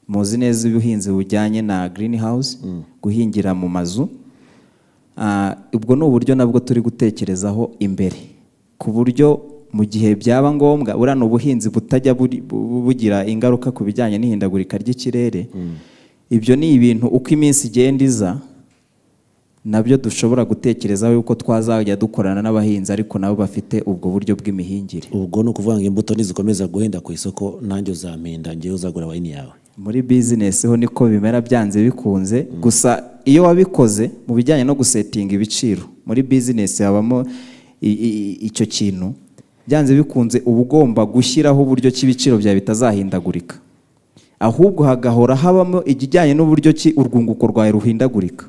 muzi neza ubuhinzi bujyanye na green house guhingira mu mazu Ah, ubwo ni uburyo nabwo turi gutekerezaho imbere ku buryo mu gihe byaba ngombwa buriya ni ubuhinzi butajya buri- bu- bu- bugira ingaruka ku bijyanye n'ihindagurika ry'ikirere ibyo ni ibintu uko iminsi igenda iza nabyo dushobora gutekerezaho yuko twazajya dukorana n'abahinzi ariko nabo bafite ubwo buryo bw'imihingire ubwo ni ukuvuga ngo imbuto nizikomeza guhenda ku isoko nanjye uzampinda ngewe uzagura wayini yawe muri bizinesi ho niko bimera byanze bikunze gusa iyo wabikoze mu bijyanye no gusetinga ibiciro muri bizinesi habamo i- i- icyo kintu byanze bikunze uba ugomba gushyiraho uburyo ki ibiciro byawe bitazahindagurika ahubwo hagahora habamo ikijyanye n'uburyo ki urwunguko rwawe ruhindagurika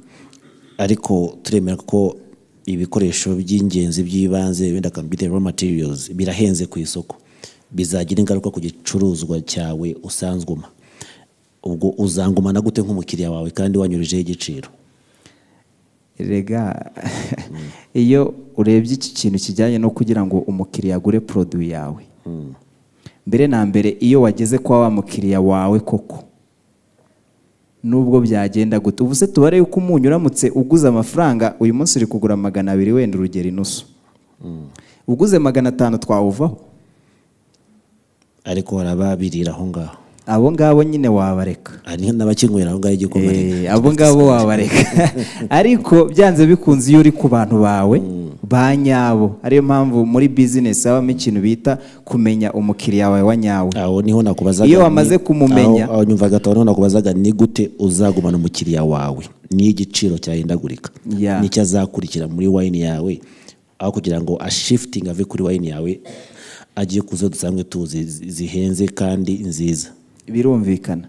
ariko turemera ko ibikoresho by'ingenzi by'ibanze wenda akabyita raw materials birahenze ku isoko bizagira ingaruka ku gicuruzwa cyawe usanzwuma ubwo uzangumana gute nk'umukiriya wawe kandi wanyurujeho igiciro rega iyo urebye iki kintu kijyanye no kugira ngo umukiriya agure poroduwi yawe mbere na mbere iyo wageze kwa wa mukiriya wawe koko nubwo byagenda gute ubu se tubare yuko umunyu uramutse uguze amafaranga uyu munsi uri kugura magana abiri wenda urugero inusu uguze magana atanu twawuvaho ariko hari ababirira aho ngaho abo ngabo nyine wabareka hari n'abakinywera aho ngaho igikoma Eh, abo ngabo wabareka ariko byanze bikunze iyo uri ku bantu bawe ba nyabo ariyo mpamvu muri bizinesi habamo ikintu bita kumenya umukiriya wawe wa nyawe aho niho nakubazaga Iyo ni- wamaze kumumenya- aho, aho nyumvaga aho niho nakubazaga ni gute uzagumana umukiriya wawe n'igiciro cyahindagurika Yeah. n'icyo azakurikira muri wayini yawe aho kugira ngo ashifitinge ave kuri wayini yawe agiye ku zo dusanzwe tuzi zi- zihenze kandi nziza birumvikana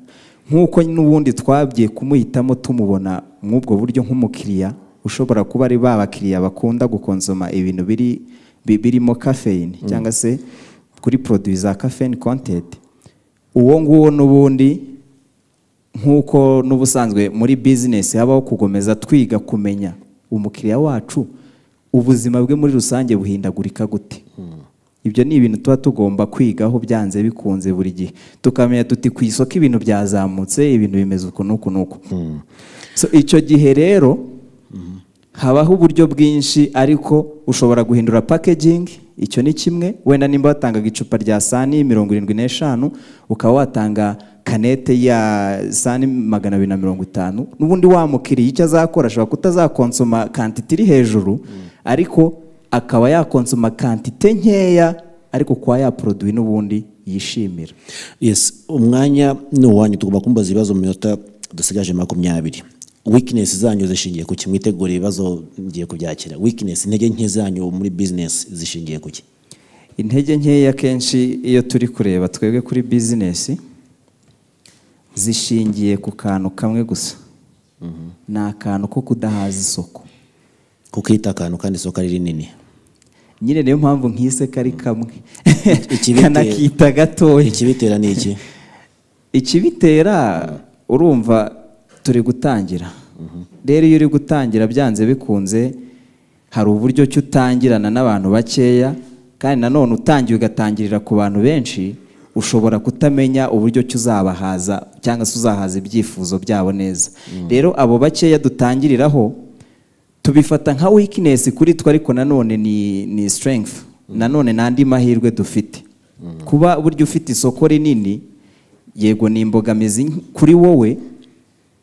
nk'uko n'ubundi twabwiye kumuhitamo tumubona mw'ubwo buryo nk'umukiriya ushobora kuba ari ba bakiriya bakunda gukonsoma ibintu biri bi- birimo kafeyini cyangwa se kuri poroduwi za kafeyini kontenti uwo nguwo n'ubundi nk'uko n'ubusanzwe muri bizinesi habaho kugomeza twiga kumenya umukiriya wacu ubuzima bwe muri rusange buhindagurika gute ibyo ni ibintu tuba tugomba kwigaho byanze bikunze buri gihe tukamenya tuti ku isoko ibintu byazamutse ibintu bimeze uku n'uku n'uku So, icyo gihe rero habaho uburyo bwinshi ariko ushobora guhindura packaging icyo ni kimwe wenda nimba watangaga icupa rya sani mirongo irindwi n'eshanu ukaba watanga kanete ya sani magana abiri na mirongo itanu n'ubundi wa mukiriya icyo azakora ashobora kutazakonsoma kantite iri hejuru ariko akaba yakonsoma kantite nkeya ariko kuba yaporoduwi n'ubundi yishimira yes umwanya ni uwanyu tugomba kumbaza ibibazo mu minota dusigaje makumyabiri weakness zanyu zishingiye ku ki mwitegura ibibazo ngiye kubyakira weakness intege nke zanyu muri business zishingiye ku ki intege nkeya kenshi iyo turi kureba twebwe kuri bizinesi zishingiye ku kantu kamwe gusa ni akantu ko kudahaza isoko kukita akantu kandi isoko ari rinini nyine niyo mpamvu nkise kari kamwe ikibitera- kanakita gatoya ikibitera ni iki ikibitera urumva turi gutangira rero iyo uri gutangira byanze bikunze hari uburyo ki utangirana n'abantu bakeya kandi nanone utangiye ugatangirira ku bantu benshi ushobora kutamenya uburyo ki uzabahaza cyangwa se uzahaza ibyifuzo byabo neza rero abo bakeya dutangiriraho tubifata nka weakness kuri twe ariko nanone ni, ni strength nanone ni andi mahirwe dufite kuba burya ufite isoko rinini yego ni imbogamizi nke- kuri wowe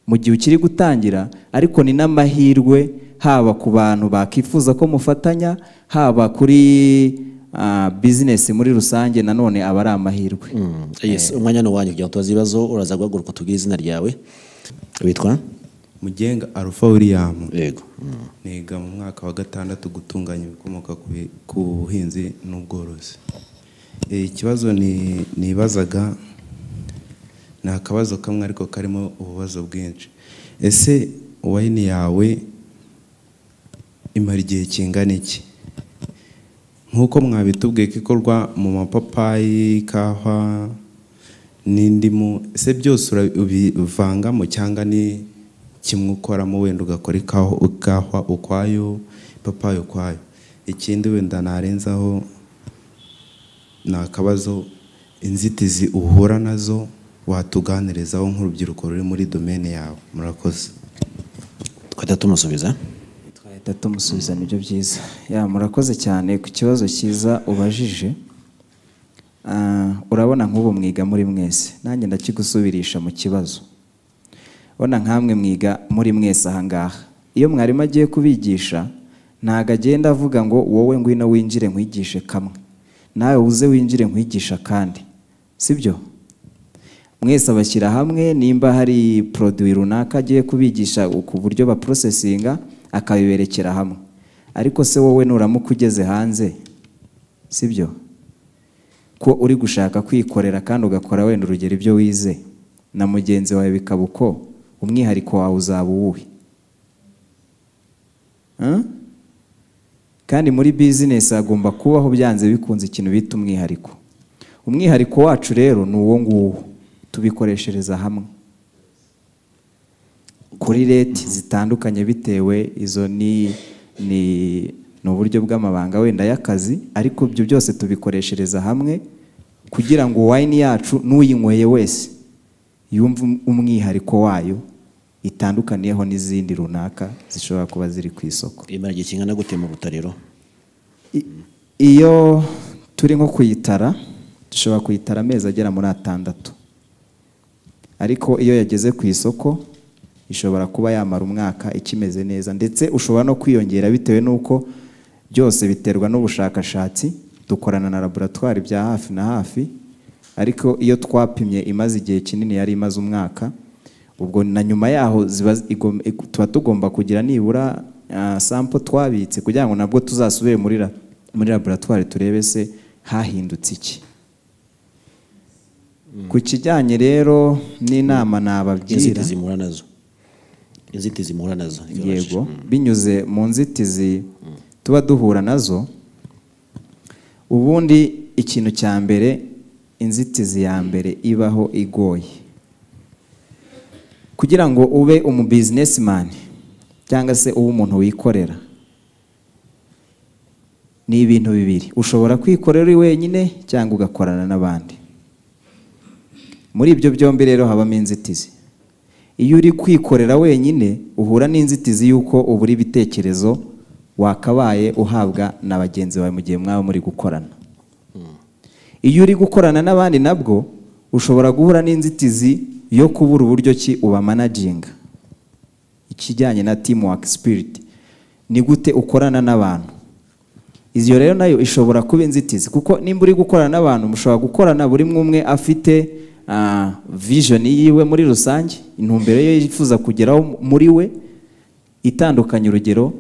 mu gihe ukiri gutangira ariko ni n'amahirwe haba ku bantu bakifuza ko mufatanya haba kuri ah, business muri rusange nanone aba ari amahirwe Mm, yes umwanya ni uwanyu kugira ngo tubaze ibibazo uraza guhaguruka tubwire izina ryawe witwa mugenga arufa william yego niga mu mwaka wa gatandatu gutunganya ibikomoka ku bi- ku buhinzi n'ubworozi Eh, ikibazo ni- nibazaga ni akabazo kamwe ariko karimo ububazo bwinshi ese wayini yawe imara igihe kingana iki nk'uko mwabitubwiye ko ikorwa mu mapapayi ikawa n'indimu ese byose urabivangamo cyangwa ni kimwe ukoramo wenda ugakora ikawa ikawa ukwayo ipapayi ukwayo ikindi wenda narenzaho ni akabazo inzitizi uhura nazo watuganirizaho nk'urubyiruko ruri muri domene yawe murakoze twahita tumusubiza twahita tumusubiza nibyo byiza ya murakoze cyane ku kibazo cyiza ubajije Ah, urabona nk'ubu mwiga muri mwese nanjye ndakigusubirisha mu kibazo bona nkamwe mwiga muri mwese ahangaha iyo mwarimu agiye kubigisha ntabwo agenda avuga ngo wowe ngwino winjire nkwigishe kamwe nawe uze winjire nkwigisha kandi sibyo mwese abashyira hamwe nimba hari poroduwi runaka agiye kubigisha ku buryo baporosesinga akabiberekera hamwe ariko se wowe nuramuka ugeze hanze sibyo ko uri gushaka kwikorera kandi ugakora wenda urugero ibyo wize na mugenzi wawe bikaba uko umwihariko wawe uzaba uwuhe Huh? kandi muri bizinesi hagomba kubaho byanze bikunze ikintu bita umwihariko umwihariko wacu rero ni uwo nguwo tubikoreshereza hamwe kuri reti zitandukanye bitewe izo ni ni ni uburyo bw'amabanga wenda y'akazi ariko ibyo byose tubikoreshereza hamwe kugira ngo wayini yacu n'uyinyweye wese yumve umwihariko wayo itandukaniyeho n'izindi runaka zishobora kuba ziri ku isoko imara igihe kingana gute mu butariro I- iyo turi nko kuyitara dushobora kuyitara amezi agera muri atandatu ariko iyo yageze ku isoko ishobora kuba yamara umwaka ikimeze neza ndetse ushobora no kwiyongera bitewe n'uko byose biterwa n'ubushakashatsi dukorana na laboratwari bya hafi na hafi ariko iyo twapimye imaze igihe kinini yari imaze umwaka ubwo na nyuma yaho ziba igom- ig- tuba tugomba kugira nibura ah, sample twabitse kugira ngo nabwo tuzasubire muri la- muri laboratwari turebe se hahindutse iki ku kijyanye rero n'inama nababyira inzitizi muhura nazo inzitizi muhura nazo yego binyuze mu nzitizi tuba duhura nazo ubundi ikintu cya mbere inzitizi ya mbere ibaho igoye kugira ngo ube umu businessman cyangwa se ube umuntu wikorera ni ibintu bibiri ushobora kwikorera uri wenyine cyangwa ugakorana n'abandi muri ibyo byombi rero habamo inzitizi iyo uri kwikorera wenyine uhura n'inzitizi y'uko ubura ibitekerezo wakabaye uhabwa na bagenzi bawe mu gihe mwaba muri gukorana iyo uri gukorana n'abandi nabwo ushobora guhura n'inzitizi yo kubura uburyo ki ubamanaginga ikijyanye na teamwork spirit ni gute ukorana n'abantu iyo rero nayo ishobora kuba inzitizi kuko nimba uri gukorana n'abantu mushobora gukorana buri umwe umwe afite ah, vision yiwe muri rusange intumbero ye yifuza kugeraho muri we itandukanye urugero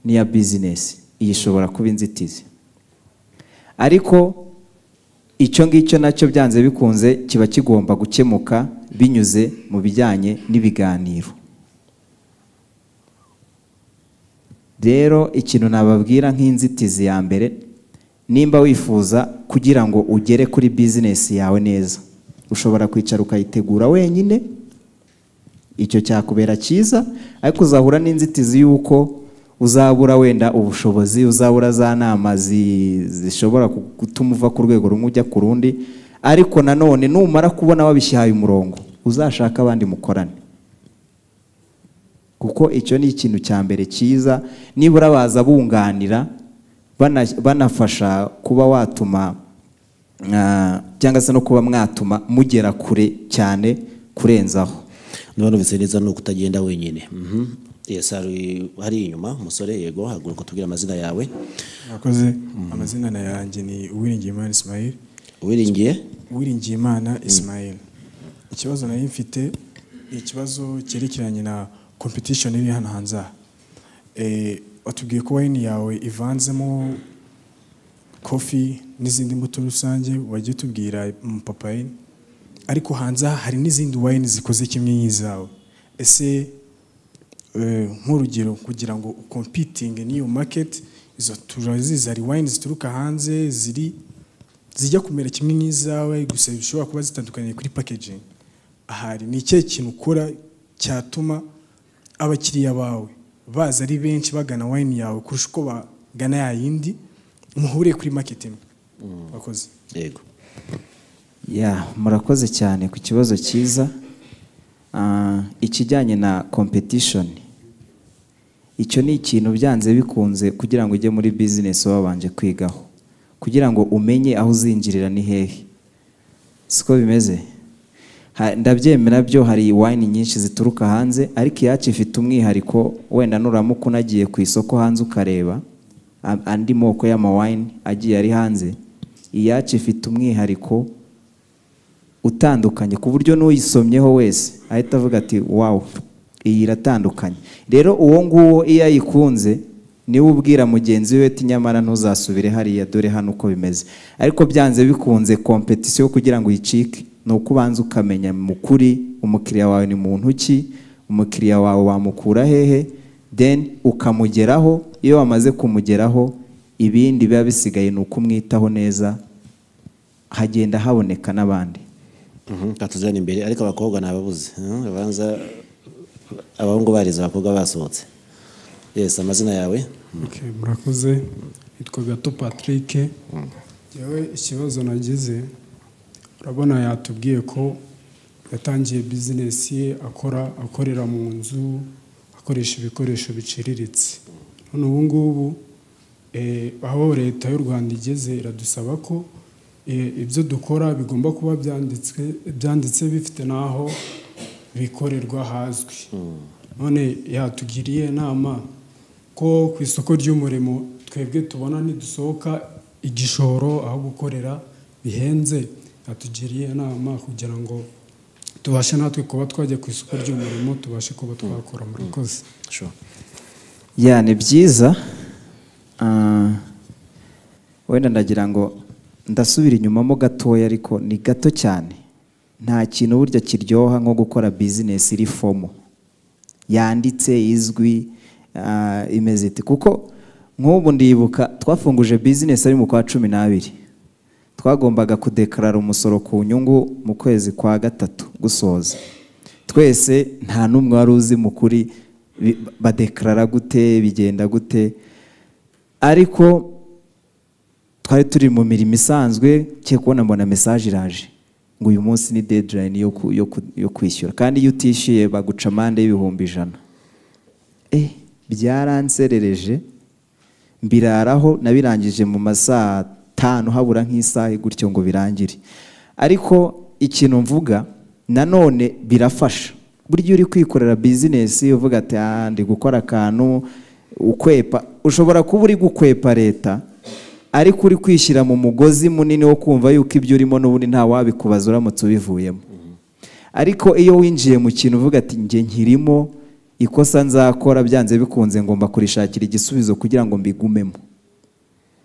n'iya bizinesi iyi ishobora kuba inzitizi ariko icyo ngicyo nacyo byanze bikunze kiba kigomba gukemuka binyuze mu bijyanye n'ibiganiro rero ikintu nababwira nk'inzitizi ya mbere nimba wifuza kugira ngo ugere kuri bizinesi yawe neza ushobora kwicara ukayitegura wenyine icyo cyakubera cyiza ariko uzahura n'inzitizi y'uko uzabura wenda ubushobozi uzabura za nama zi- zishobora ku- gutuma uva ku rwego rumwe ujya ku rundi ariko nanone numara kubona wabishyihaye umurongo uzashake abandi mukorane kuko icyo ni ikintu cya mbere cyiza nibura baza bunganira bana- banafasha kuba watuma ah, cyangwa se no kuba mwatuma mugera kure cyane kurenzaho ntibanubitse neza ni ukutagenda wenyine Mhm. yes hari hari inyuma umusore yego haguruka tubwire amazina yawe mwakoze amazina na yanjye ni uwiringiyimana ismail uwiringiye uwiringiyimana ismail ikibazo nari mfite ni ikibazo cyerekeranye na competition iri hano hanze aha Eh, watubwiye ko wayini yawe ivanzemo kofi n'izindi mbuto rusange wagiye utubwira umupapayi ariko hanze aha hari n'izindi wayini zikoze kimwe n'izawe ese eh, nk'urugero kugira ngo ukompitinge n'iyo maketi izo turazizi hari wayini zituruka hanze ziri zijya kumera kimwe n'izawe gusa zishobora kuba zitandukaniye kuri packaging ahari ni ikihe kintu ukora cyatuma abakiriya bawe baza ari benshi bagana wayini yawe kurusha uko bagana ya yindi muhuriye kuri market imwe wakoze yego ya murakoze cyane ku kibazo cyiza Ah, ikijyanye na competition icyo ni ikintu byanze bikunze kugira ngo ujye muri bizinesi wabanje kwigaho kugira ngo umenye aho uzinjirira ni hehe siko bimeze Ha- ndabyemera byo hari wayini nyinshi zituruka hanze ariko iyacu ifite umwihariko wenda nuramuka unagiye ku isoko hanze ukareba a- andi moko y'amawayini agiye ari hanze iyacu ifite umwihariko utandukanye ku buryo n'uyisomyeho wese ahita avuga ati wawu iyi iratandukanye rero uwo nguwo iyo ayikunze niwe ubwira mugenzi we ati nyamara ntuzasubire hariya dore hano uko bimeze ariko byanze bikunze kompetisiyo kugira ngo uyicike ni uko ubanza ukamenya mu kuri umukiriya wawe ni muntu ki umukiriya wawe wamukura hehe then ukamugeraho iyo wamaze kumugeraho ibindi biba bisigaye ni uko umwitaho neza hagenda haboneka n'abandi katuzana imbere ariko abakobwa ntababuze hmm, babanza abahungu barize abakobwa basohotse yes amazina yawe Okay, murakoze nitwa gato patrick yewe ikibazo nagize urabona yatubwiye ko yatangiye bizinesi ye akora akorera mu nzu akoresha ibikoresho biciriritse none ubu ngubu eh, aho leta y'u rwanda igeze iradusaba ko eh, ibyo dukora bigomba kuba byanditswe byanditse bifite n'aho bikorerwa hazwi none yatugiriye inama ko ku isoko ry'umurimo twebwe tubona nidusohoka igishoro aho gukorera bihenze yatugiriye inama kugira ngo tubashe natwe kuba twajya ku isoko ry'umurimo tubashe kuba twakora murakoze Sure. ya ni byiza Ah, wenda ndagira ngo ndasubira inyumamo gatoya ariko ni gato cyane nta kintu burya kiryoha nko gukora bizinesi iri fomo yanditse izwi ah, imeze iti kuko nk'ubu ndibuka twafunguje bizinesi ari mu kwa cumi n'abiri twagombaga kudekarara umusoro ku nyungu mu kwezi kwa gatatu gusoza twese nta n'umwe wari uzi mu kuri bi- badekarara gute bigenda gute ariko twari turi mu mirimo isanzwe cye kubona mbona mesaje iraje ngo uyu munsi ni dedirayini yo ku- yo ku- yo kwishyura kandi iyo utishyuye baguca amande y'ibihumbi ijana eh byaranserereje mbiraraho nabirangije mu masaha atanu habura nk'isaha gutyo ngo birangire ariko ikintu mvuga nanone birafasha burya uri kwikorera bizinesi uvuga ati "Ah, ndi gukora akantu ukwepa ushobora kuba uri gukwepa leta ariko uri kwishyira mu mugozi munini wo kumva yuko ibyo urimo n'ubundi nta wabikubaza uramutse ubivuyemo ariko iyo winjiye mu kintu uvuga ati njye nkirimo ikosa nzakora byanze bikunze ngomba kurishakira igisubizo kugira ngo mbigumemo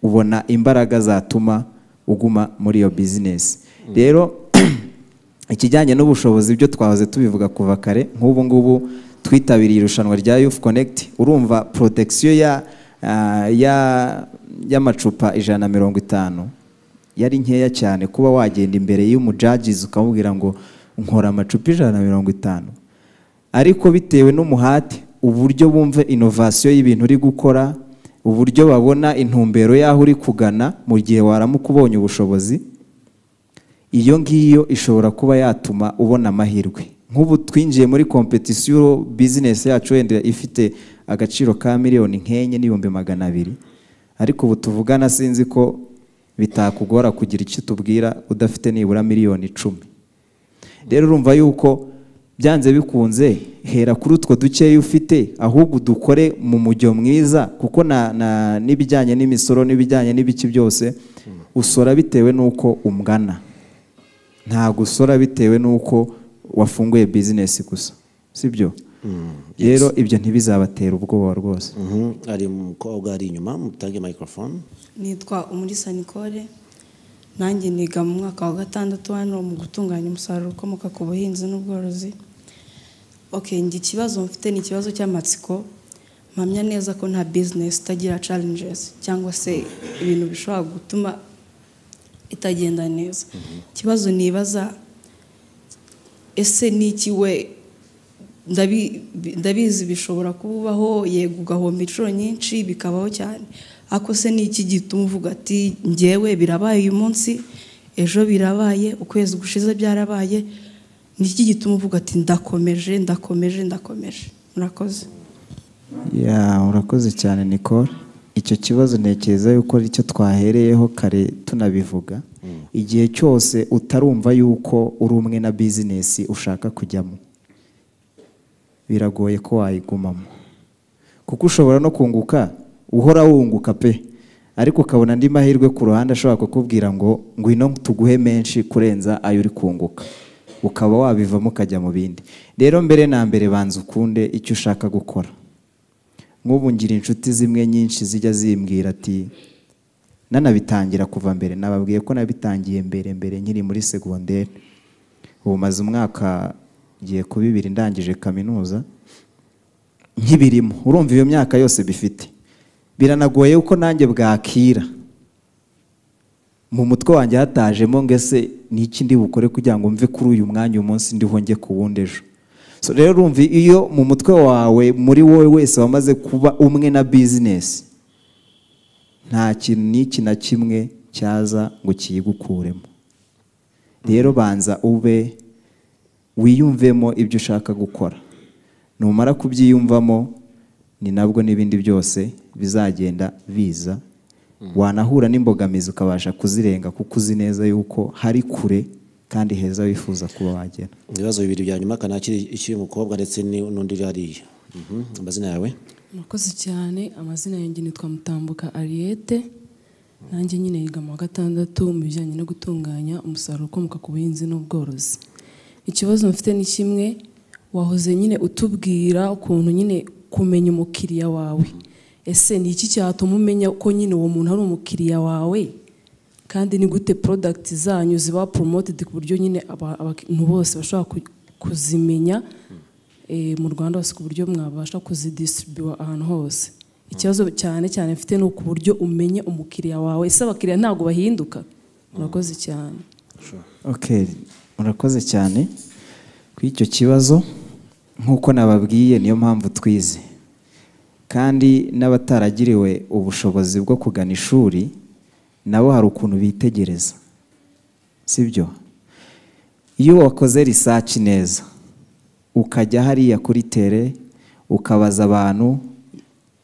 ubona imbaraga zatuma uguma muri iyo bizinesi rero ikijyanye n'ubushobozi byo twahoze tubivuga kuva kare nk'ubu ngubu twitabiriye irushanwa rya yufu konegiti urumva porotegisiyo ya ah, ya- y'amacupa ijana na mirongo itanu yari nkeya cyane kuba wagenda imbere y'umujajizi ukamubwira ngo nkora amacupa ijana na mirongo itanu ariko bitewe n'umuhate uburyo bumva inovasiyo y'ibintu uri gukora uburyo babona intumbero y'aho uri kugana mu gihe waramuka ubonye ubushobozi iyo ngiyo ishobora kuba yatuma ubona amahirwe nk'ubu twinjiye muri kompetisiyo bizinesi yacu wenda ifite agaciro ka miliyoni nk'enye n'ibihumbi magana abiri ariko ubu tuvugana sinzi ko bitakugora kugira icyo tubwira udafite nibura miliyoni icumi rero urumva yuko byanze bikunze hera kuri utwo dukeya ufite ahubwo dukore mu mujyo mwiza kuko na- na- n'ibijyanye n'imisoro n'ibijyanye n'ibiki byose usora bitewe n'uko umgana ntabwo usora bitewe n'uko wafunguye bizinesi gusa sibyo rero ibyo ntibizabatera ubwoba rwose Mhm, ari umukobwa ari inyuma mutange microphone nitwa umurisa nicole nanjye niga mu mwaka wa gatandatu hano mu gutunganya umusaruro ukomoka ku buhinzi n'ubworozi oke njye ikibazo mfite ni ikibazo cy'amatsiko mpamya neza ko nta bizinesi itagira challenges cyangwa se ibintu bishobora gutuma itagenda neza ikibazo nibaza ese ni iki we ndabi- ndabizi bishobora kubaho yego ugahomba inshuro nyinshi bikabaho cyane ariko se ni iki gituma uvuga ati ngewe birabaye uyu munsi ejo birabaye ukwezi gushize byarabaye ni iki gituma uvuga ati ndakomeje ndakomeje ndakomeje murakoze ya urakoze cyane nicole icyo kibazo ntekereza yuko ari cyo twahereyeho kare tunabivuga igihe cyose utarumva yuko uri umwe na bizinesi ushaka kujyamo biragoye ko wayigumamo kuko ushobora no kunguka uhora wunguka pe ariko ukabona andi mahirwe ku ruhande ashobora kukubwira ngo ngwino tuguhe menshi kurenza ayo uri kunguka ukaba wabivamo ukajya mu bindi rero mbere na mbere banza ukunde icyo ushaka gukora nk'ubu ngira inshuti zimwe nyinshi zijya zimbwira ati nanabitangira kuva mbere nababwiye ko nabitangiye mbere mbere nkiri muri segonderi ubu maze umwaka ngiye ku bibiri ndangije kaminuza nk'ibirimo urumva iyo myaka yose bifite biranagoye ko nanjye bwakira mu mutwe wanjye hatajemo ngo ese ni iki ndi bukore kugira ngo mve kuri uyu mwanya uyu munsi ndiho njye ku wundi ejo So rero urumva iyo mu mutwe wawe muri wowe wese wamaze kuba umwe na bizinesi nta kintu n'iki na kimwe cyaza ngo kiyigukuremo rero banza ube wiyumvemo ibyo ushaka gukora numara kubyiyumvamo ni nabwo n'ibindi byose bizagenda biza wanahura n'imbogamizi ukabasha kuzirenga kuko uzi neza yuko hari kure kandi heza wifuza kuba wagera ibibazo bibiri bya nyuma kanakiri icy'uyu mukobwa ndetse ni- n'undi uri hariya Mhm. amazina yawe murakoze cyane amazina yanjye nitwa mutambuka ariyete nanjye nyine yiga mu wa gatandatu mu bijyanye no gutunganya umusaruro ukomoka ku buhinzi n'ubworozi ikibazo mfite ni kimwe wahoze nyine utubwira ukuntu nyine kumenya umukiriya wawe ese ni iki cyatuma umenya ko nyine uwo muntu ari umukiriya wawe kandi ni gute porodagiti zanyu ziba poromotedi ku buryo nyine aba- abantu bose bashobora ku- kuzimenya eh, mu rwanda hose ku buryo mwabasha kuzidisiribuwa ahantu hose ikibazo cyane cyane mfite ni uku buryo umenye umukiriya wawe ese abakiriya ntabwo bahinduka murakoze cyane Okay, murakoze cyane kuri icyo kibazo nk'uko nababwiye niyo mpamvu twize kandi n'abataragiriwe ubushobozi bwo kugana ishuri nabo hari ukuntu bitegereza sibyo iyo wakoze risaci neza ukajya hariya kuri tere ukabaza abantu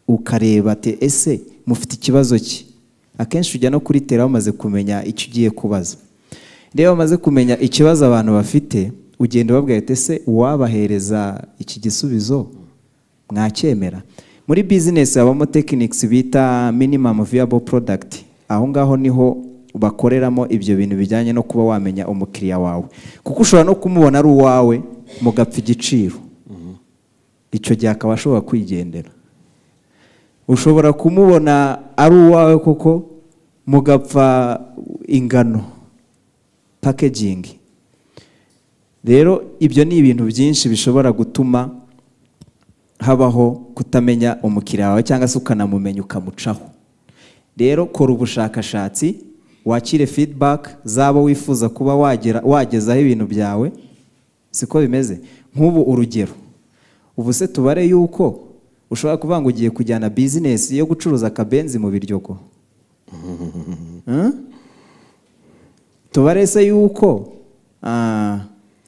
ukareba ati ese mufite ikibazo ki akenshi ujya no kuri tere wamaze kumenya icyo ugiye kubaza rero bamaze kumenya ikibazo abantu bafite ugenda ubabwira ati ese uwabahereza iki gisubizo mwacyemera muri bizinesi habamo tekinikisi bita minimamu viyabo porodagiti aho ngaho niho bakoreramo ibyo bintu bijyanye no kuba wamenya umukiriya wawe kuko ushobora no kumubona ari uwawe mugapfa igiciro icyo gihe akaba ashobora kwigendera ushobora kumubona ari uwawe koko mugapfa ingano pakegingi rero ibyo ni ibintu byinshi bishobora gutuma habaho kutamenya umukiriya wawe cyangwa se ukanamumenya ukamucaho rero kora ubushakashatsi wakire feedback z'abo wifuza kuba wagera wagezaho ibintu byawe siko bimeze nk'ubu urugero ubu se tubare yuko ushobora kuvuga ngo ugiye kujyana bizinesi yo gucuruza akabenzi mu biryogo Huh? tubare se yuko ah,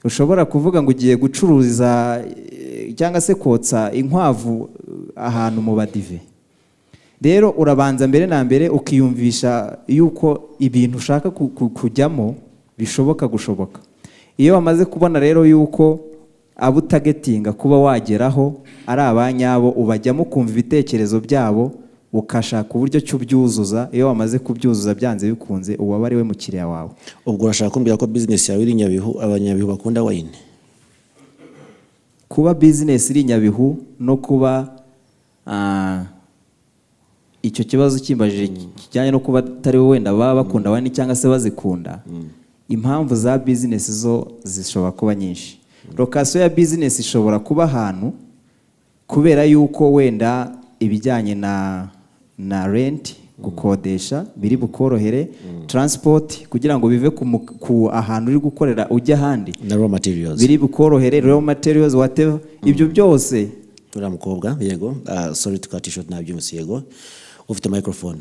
ushobora kuvuga ngo ugiye gucururiza eh, cyangwa se kotsa inkwavu eh, ahantu mu badive rero urabanza mbere na mbere ukiyumvisha yuko ibintu ushaka ku- ku- kujyamo bishoboka gushoboka iyo wamaze kubona rero yuko abo utagetinga kuba wageraho ari abanyabo ubajyamo ukumva ibitekerezo byabo ukashaka uburyo cyo ubyuzuza iyo wamaze kubyuzuza byanze bikunze uwaba ari we mukiriya wawe ubwo urashaka kumbwira ko bizinesi yawe iri nyabihu abanyabihu bakunda wayini kuba bizinesi iri nyabihu no kuba ah, icyo kibazo kimbajije kijyanye no kuba atari we wenda baba bakunda wani cyangwa se bazikunda impamvu za bizinesi zo zishobora kuba nyinshi lokasiyo ya bizinesi ishobora kuba ahantu kubera yuko wenda ibijyanye na na renti gukodesha biri bukorohere taransipoti kugira ngo bive ku mu- ku ahantu uri gukorera ujya ahandi na raw materials biri bukorohere raw materials whatever ibyo byose uriya mukobwa yego ah, sorry tukata ishoti nabyumvise yego ufite microphone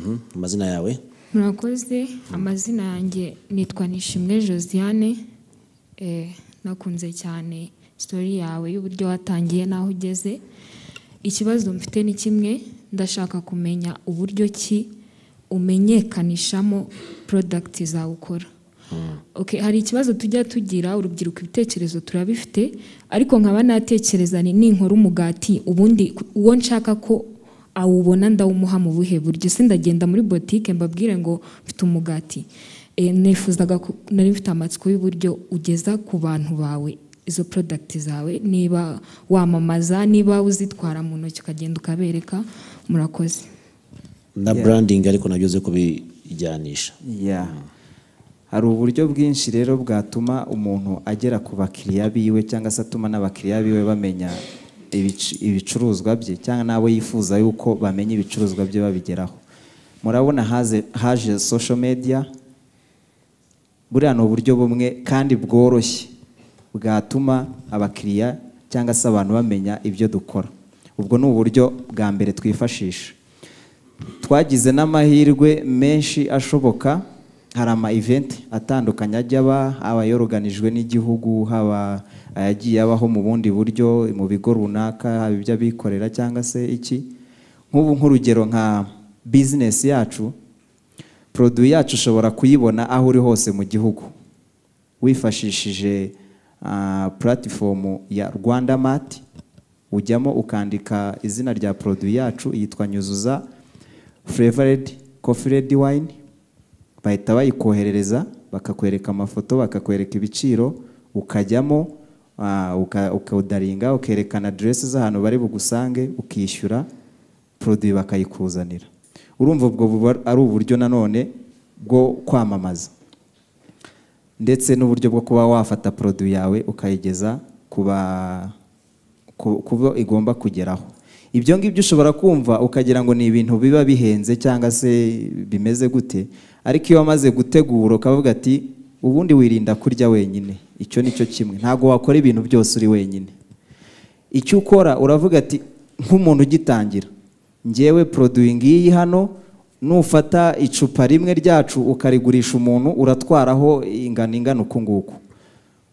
Mhm. amazina yawe murakoze amazina yanjye nitwa nishimwe josiane Eh, nakunze cyane sitori yawe y'uburyo watangiye n'aho ugeze ikibazo mfite ni kimwe ndashaka kumenya uburyo ki umenyekanishamo porodagiti zawe ukora Okay, hari ikibazo tujya tugira urubyiruko ibitekerezo turabifite ariko nkaba natekereza ni ninkora umugati ubundi ku- uwo nshaka ko awubona ndawumuha mu buhe buryo sindagenda muri botike mbabwire ngo mfite umugati Eh, nifuzaga ku- nari mfite amatsiko y'uburyo ugeza ku bantu bawe izo product zawe niba wamamaza niba uzitwara mu ntoki ukagenda ukabereka murakoze na branding ariko nabyo uzi kubijyanisha Yeah. hari uburyo bwinshi rero bwatuma umuntu agera ku bakiriya biwe cyangwa se atuma n'abakiriya biwe bamenya ibic- ibicuruzwa bye cyangwa n'abo yifuza yuko bamenya ibicuruzwa bye babigeraho murabona haze haje social media buriya ni uburyo bumwe kandi bworoshye bwatuma abakiriya cyangwa se abantu bamenya ibyo dukora ubwo ni uburyo bwa mbere twifashisha twagize n'amahirwe menshi ashoboka hari ama event atandukanye ajya aba aba yoroganijwe n'igihugu haba ayagiye abaho mu bundi buryo mu bigo runaka haba iby'abikorera cyangwa se iki nk'ubu nk'urugero nka bizinesi yacu poroduwi yacu ushobora kuyibona aho uri hose mu gihugu wifashishije ah, puratifomu ya rwanda mati ujyamo ukandika izina rya poroduwi yacu yitwa nyuzuza flavored coffee red wine bahita bayikoherereza bakakwereka amafoto bakakwereka ibiciro ukajyamo ah, uka- ukawudaringa ukerekana aderesi z'ahantu bari bugusange ukishyura poroduwi bakayikuzanira urumva ubwo buba ari uburyo nanone bwo kwamamaza ndetse n'uburyo bwo kuba wafata poroduwi yawe ukayigeza ku ba- ku- ku bo igomba kugeraho ibyo ngibyo ushobora kumva ukagira ngo ni ibintu biba bihenze cyangwa se bimeze gute ariko iyo wamaze gutegura ukavuga ati ubundi wirinda kurya wenyine icyo ni cyo kimwe ntabwo wakora ibintu byose uri wenyine icyo ukora uravuga ati nk'umuntu ugitangira ngewe poroduwi ngiyi hano nufata icupa rimwe ryacu ukarigurisha umuntu uratwaraho ingano ingana uku nguku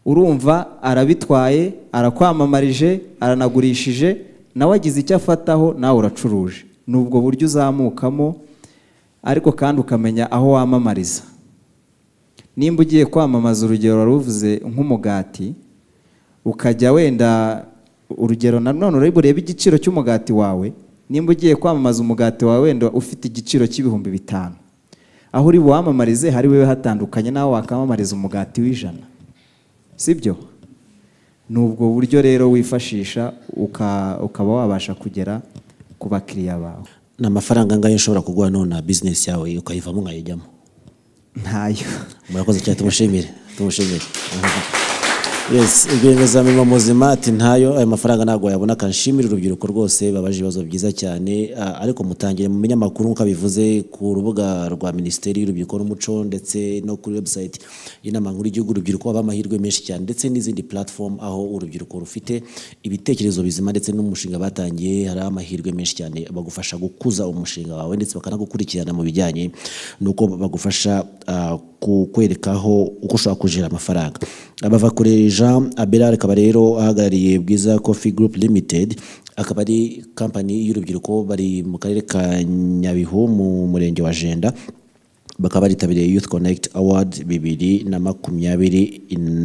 urumva arabitwaye arakwamamarije aranagurishije nawe agize icyo afataho nawe uracuruje ni ubwo buryo uzamukamo ariko kandi ukamenya aho wamamariza nimba ugiye kwamamaza urugero wari uvuze nk'umugati ukajya wenda urugero nanone uri burebe igiciro cy'umugati wawe nimba ugiye kwamamaza umugati wawe wenda ufite igiciro cy'ibihumbi bitanu aho uri buwamamarize hari wewe hatandukanye n'aho wakamamariza umugati w'ijana sibyo ni ubwo buryo rero wifashisha uka- ukaba wabasha kugera ku bakiriya bawe ni amafaranga angahe ushobora kuguha none bizinesi yawe ukayivamo ukayijyamo ntayo murakoze cyane tumushimire tumushimire yes rwiyemezamirimo muzima ati ntayo ayo mafaranga ntabwo wayabona kanshimire urubyiruko rwose babaje ibibazo byiza cyane Ah, ariko mutangire mumenye amakuru nk'uko abivuze ku rubuga rwa minisiteri y'urubyiruko n'umuco ndetse no kuri website y'inama nkuru y'igihugu urubyiruko haba amahirwe menshi cyane ndetse n'izindi platform aho urubyiruko rufite ibitekerezo bizima ndetse n'umushinga batangiye hari amahirwe menshi cyane bagufasha gukuza umushinga wawe ndetse bakanagukurikirana mu bijyanye n'uko bagufasha ah, kukwerekaho uko ushobora kujira amafaranga abavakure jean aberard akaba rero ahagarariye bwiza coffee group limited akaba ari kampani y'urubyiruko bari mu karere ka nyabihu mu murenge wa jenda bakaba baritabiriye youth connect award bibiri na makumyabiri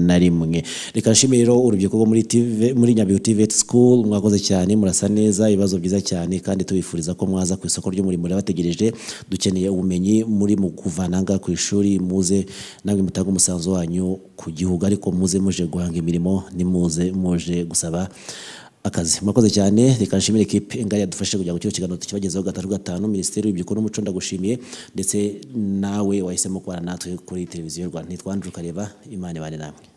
na rimwe reka nshimire rero urubyiruko rwo muri TV, muri nyabihu tvet school mwakoze cyane murasa neza ibibazo byiza cyane kandi tubifuriza ko mwaza ku isoko ry'umurimo bategereje dukeneye ubumenyi muri mu kuvananga ku ishuri muze namwe mutange umusanzu wanyu ku gihugu ariko muze muje guhanga imirimo nimuze muje gusaba akazi murakoze cyane reka nshimire ekipe ngari yadufashije kugira ngo kino kiganiro tukibagezeho gatatu gatanu minisiteri y'urubyiruko n'umuco ndagushimiye ndetse nawe wahisemo kubana natwe kuri televiziyo y'u rwanda nitwa andrew kareba imana ibane namwe